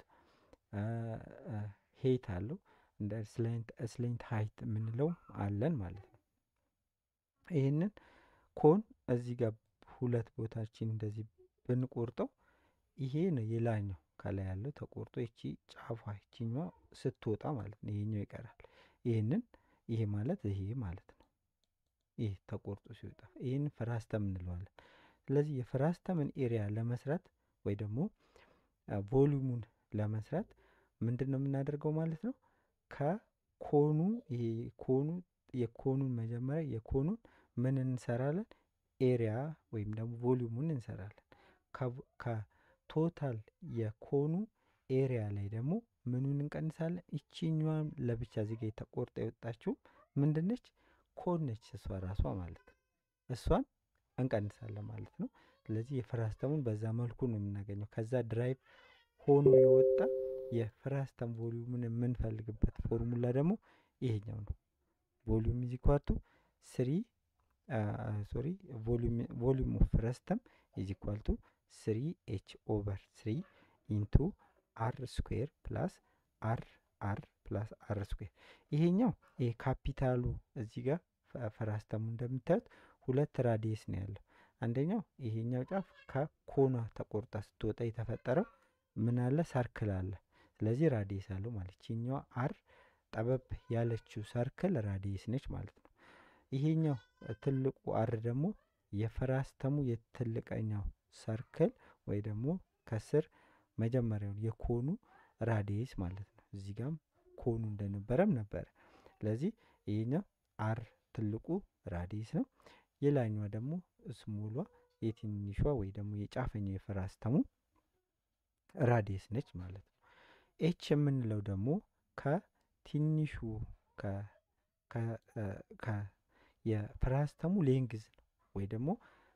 ሄት አለው እንደ ስሌንት ሀይት የምንለው አለን ማለት ነው። ይህንን ኮን እዚህ ጋር ሁለት ቦታችን እንደዚህ ብንቆርጠው ይሄ ነው የላኛው ከላይ ያለው ተቆርጦ ይቺ ጫፏ ይቺኛዋ ስትወጣ ማለት ነው። ይሄኛው ይቀራል። ይህንን ይሄ ማለት ይሄ ማለት ነው። ይህ ተቆርጦ ሲወጣ ይህን ፍራስተም እንለዋለን። ስለዚህ የፍራስተምን ኤሪያ ለመስራት ወይ ደግሞ ቮሊዩሙን ለመስራት ምንድን ነው የምናደርገው ማለት ነው? ከኮኑ ይሄ ኮኑ የኮኑን መጀመሪያ የኮኑን ምን እንሰራለን? ኤሪያ ወይም ደግሞ ቮሊዩሙን እንሰራለን። ከቶታል የኮኑ ኤሪያ ላይ ደግሞ ምኑን እንቀንሳለን? ይቺኛዋን ለብቻ እዚህ ጋር የተቆርጣ የወጣችው ምንድነች? ኮን ነች እሷ ራሷ ማለት ነው። እሷን እንቀንሳለን ማለት ነው። ስለዚህ የፍራስተሙን በዛ መልኩ ነው የምናገኘው። ከዛ ድራይቭ ሆኖ የወጣ የፍራስተም ቮሊዩምን የምንፈልግበት ፎርሙላ ደግሞ ይሄኛው ነው። ቮሊዩም ኢዝ ኢኳል ቱ ስሪ ሶሪ ቮሊዩም ኦፍ ፍረስተም ኢዝ ኢኳል ቱ ስሪ ኤች ኦቨር ስሪ ኢንቱ አር ስኩዌር ፕላስ አር አር ፕላስ አር ስኩዌር። ይሄኛው ይሄ ካፒታሉ እዚህ ጋር ፈራስተሙ እንደምታዩት ሁለት ራዲየስ ነው ያለው። አንደኛው ይሄኛው ጫፍ ከኮኗ ተቆርጣ ስትወጣ የተፈጠረው ምን አለ ሰርክል አለ። ስለዚህ ራዲየስ አለው ማለት ይችኛዋ አር ጠበብ ያለችው ሰርክል ራዲየስ ነች ማለት ነው። ይሄኛው ትልቁ አር ደግሞ የፈራስተሙ የትልቀኛው ሰርክል ወይ ደግሞ ከስር መጀመሪያውን የኮኑ ራዲየስ ማለት ነው። እዚህ ጋም ኮኑ እንደነበረም ነበረ። ስለዚህ ይሄኛው አር ትልቁ ራዲየስ ነው። የላኛዋ ደግሞ ስሞሏ የትንሿ ወይ ደግሞ የጫፈኛው የፈራስተሙ ራዲየስ ነች ማለት ነው። ኤች የምንለው ደግሞ ከትንሹ የፍራስተሙ ሌንግዝ ነው ወይ ደግሞ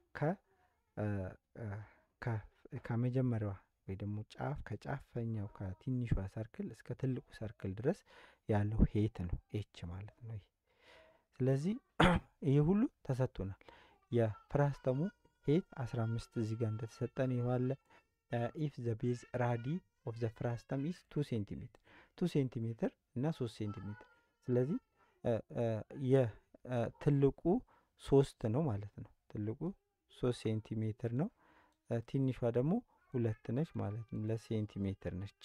ከመጀመሪያዋ ወይ ደግሞ ጫፍ ከጫፈኛው ከትንሿ ሰርክል እስከ ትልቁ ሰርክል ድረስ ያለው ሄት ነው ኤች ማለት ነው። ስለዚህ ይህ ሁሉ ተሰጥቶናል። የፍራስተሙ ሄት 15 እዚህ ጋር እንደተሰጠን ይዋለ ኢፍ ዘ ቤዝ ራዲ ኦፍ ዘ ፍራስተም ኢዝ ቱ ሴንቲሜትር ቱ ሴንቲሜትር እና ሶስት ሴንቲሜትር ስለዚህ የትልቁ ሶስት ነው ማለት ነው። ትልቁ ሶስት ሴንቲሜትር ነው። ትንሿ ደግሞ ሁለት ነች ማለት ነው። ለሴንቲሜትር ነች።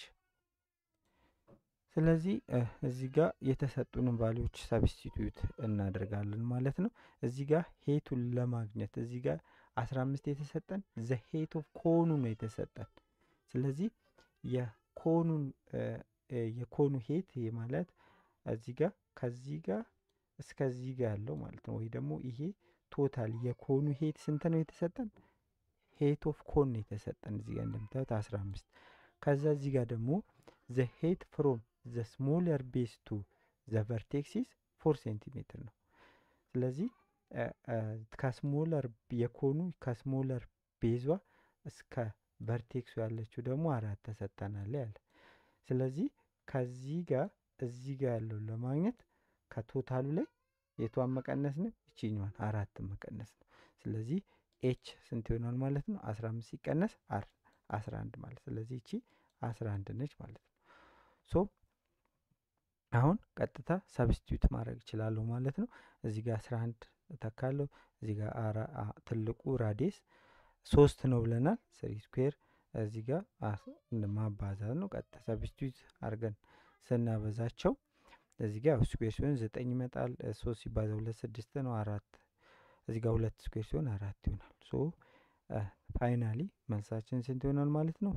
ስለዚህ እዚህ ጋር የተሰጡንን ቫሊዎች ሰብስቲቱት እናደርጋለን ማለት ነው። እዚህ ጋር ሄቱን ለማግኘት እዚህ ጋር 15 የተሰጠን ዘ ሄት ኦፍ ኮኑ ነው የተሰጠን። ስለዚህ የኮኑን የኮኑ ሄት ማለት እዚህ ጋር ከዚህ ጋር እስከዚህ ጋር ያለው ማለት ነው። ወይ ደግሞ ይሄ ቶታል የኮኑ ሄት ስንት ነው የተሰጠን? ሄት ኦፍ ኮን ነው የተሰጠን እዚህ ጋር እንደምታዩት 15 ከዛ እዚህ ጋር ደግሞ ዘ ሄት ፍሮም ዘ ስሞለር ቤዝ ቱ ዘ ቨርቴክሲስ ፎር ሴንቲሜትር ነው። ስለዚህ ከስሞለር የኮኑ ከስሞለር ቤዟ እስከ ቨርቴክሱ ያለችው ደግሞ አራት ተሰጠናል ያለ። ስለዚህ ከዚህ ጋር እዚህ ጋር ያለውን ለማግኘት ከቶታሉ ላይ የቷን መቀነስ ነው? ይችኛዋን አራትን መቀነስ ነው። ስለዚህ ኤች ስንት ይሆናል ማለት ነው? 15 ሲቀነስ አር 11 ማለት ስለዚህ እቺ 11 ነች ማለት ነው። ሶ አሁን ቀጥታ ሰብስቲዩት ማድረግ እችላለሁ ማለት ነው። እዚህ ጋር 11 እተካለሁ። እዚህ ጋር ትልቁ ራዲየስ ሶስት ነው ብለናል። ስሪ ስኩዌር እዚህ ጋር ማባዛት ነው። ቀጥታ ሰብስቲዩት አድርገን ስናበዛቸው እዚህ ጋር ስኩዌር ሲሆን ዘጠኝ ይመጣል። ሶስት ሲባዛ ሁለት ስድስት ነው። አራት እዚህ ጋር ሁለት ስኩዌር ሲሆን አራት ይሆናል። ሶ ፋይናሊ መልሳችን ስንት ይሆናል ማለት ነው?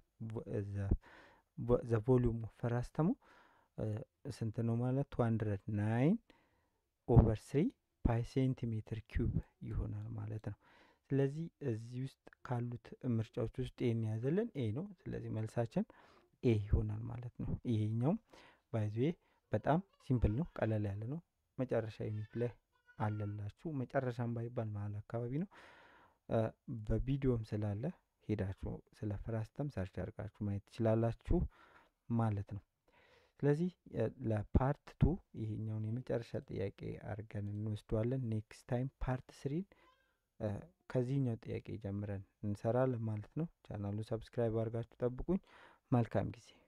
ዘ ቮሊዩም ፈራስተሙ ስንት ነው ማለት ቱ ሀንድረድ ናይን ኦቨር ስሪ ፓይ ሴንቲሜትር ኪዩብ ይሆናል ማለት ነው። ስለዚህ እዚህ ውስጥ ካሉት ምርጫዎች ውስጥ ኤን ያዘልን ኤ ነው። ስለዚህ መልሳችን ኤ ይሆናል ማለት ነው። ይሄኛውም ባይዘዌ በጣም ሲምፕል ነው፣ ቀለል ያለ ነው። መጨረሻ ዩኒት ላይ አለላችሁ። መጨረሻም ባይባል መሀል አካባቢ ነው። በቪዲዮም ስላለ ሄዳችሁ ስለ ፍራስተም ሰርች አድርጋችሁ ማየት ትችላላችሁ ማለት ነው። ስለዚህ ለፓርት ቱ ይሄኛውን የመጨረሻ ጥያቄ አድርገን እንወስደዋለን። ኔክስት ታይም ፓርት ስሪን ከዚህኛው ጥያቄ ጀምረን እንሰራለን ማለት ነው። ቻናሉ ሰብስክራይብ አድርጋችሁ ጠብቁኝ። መልካም ጊዜ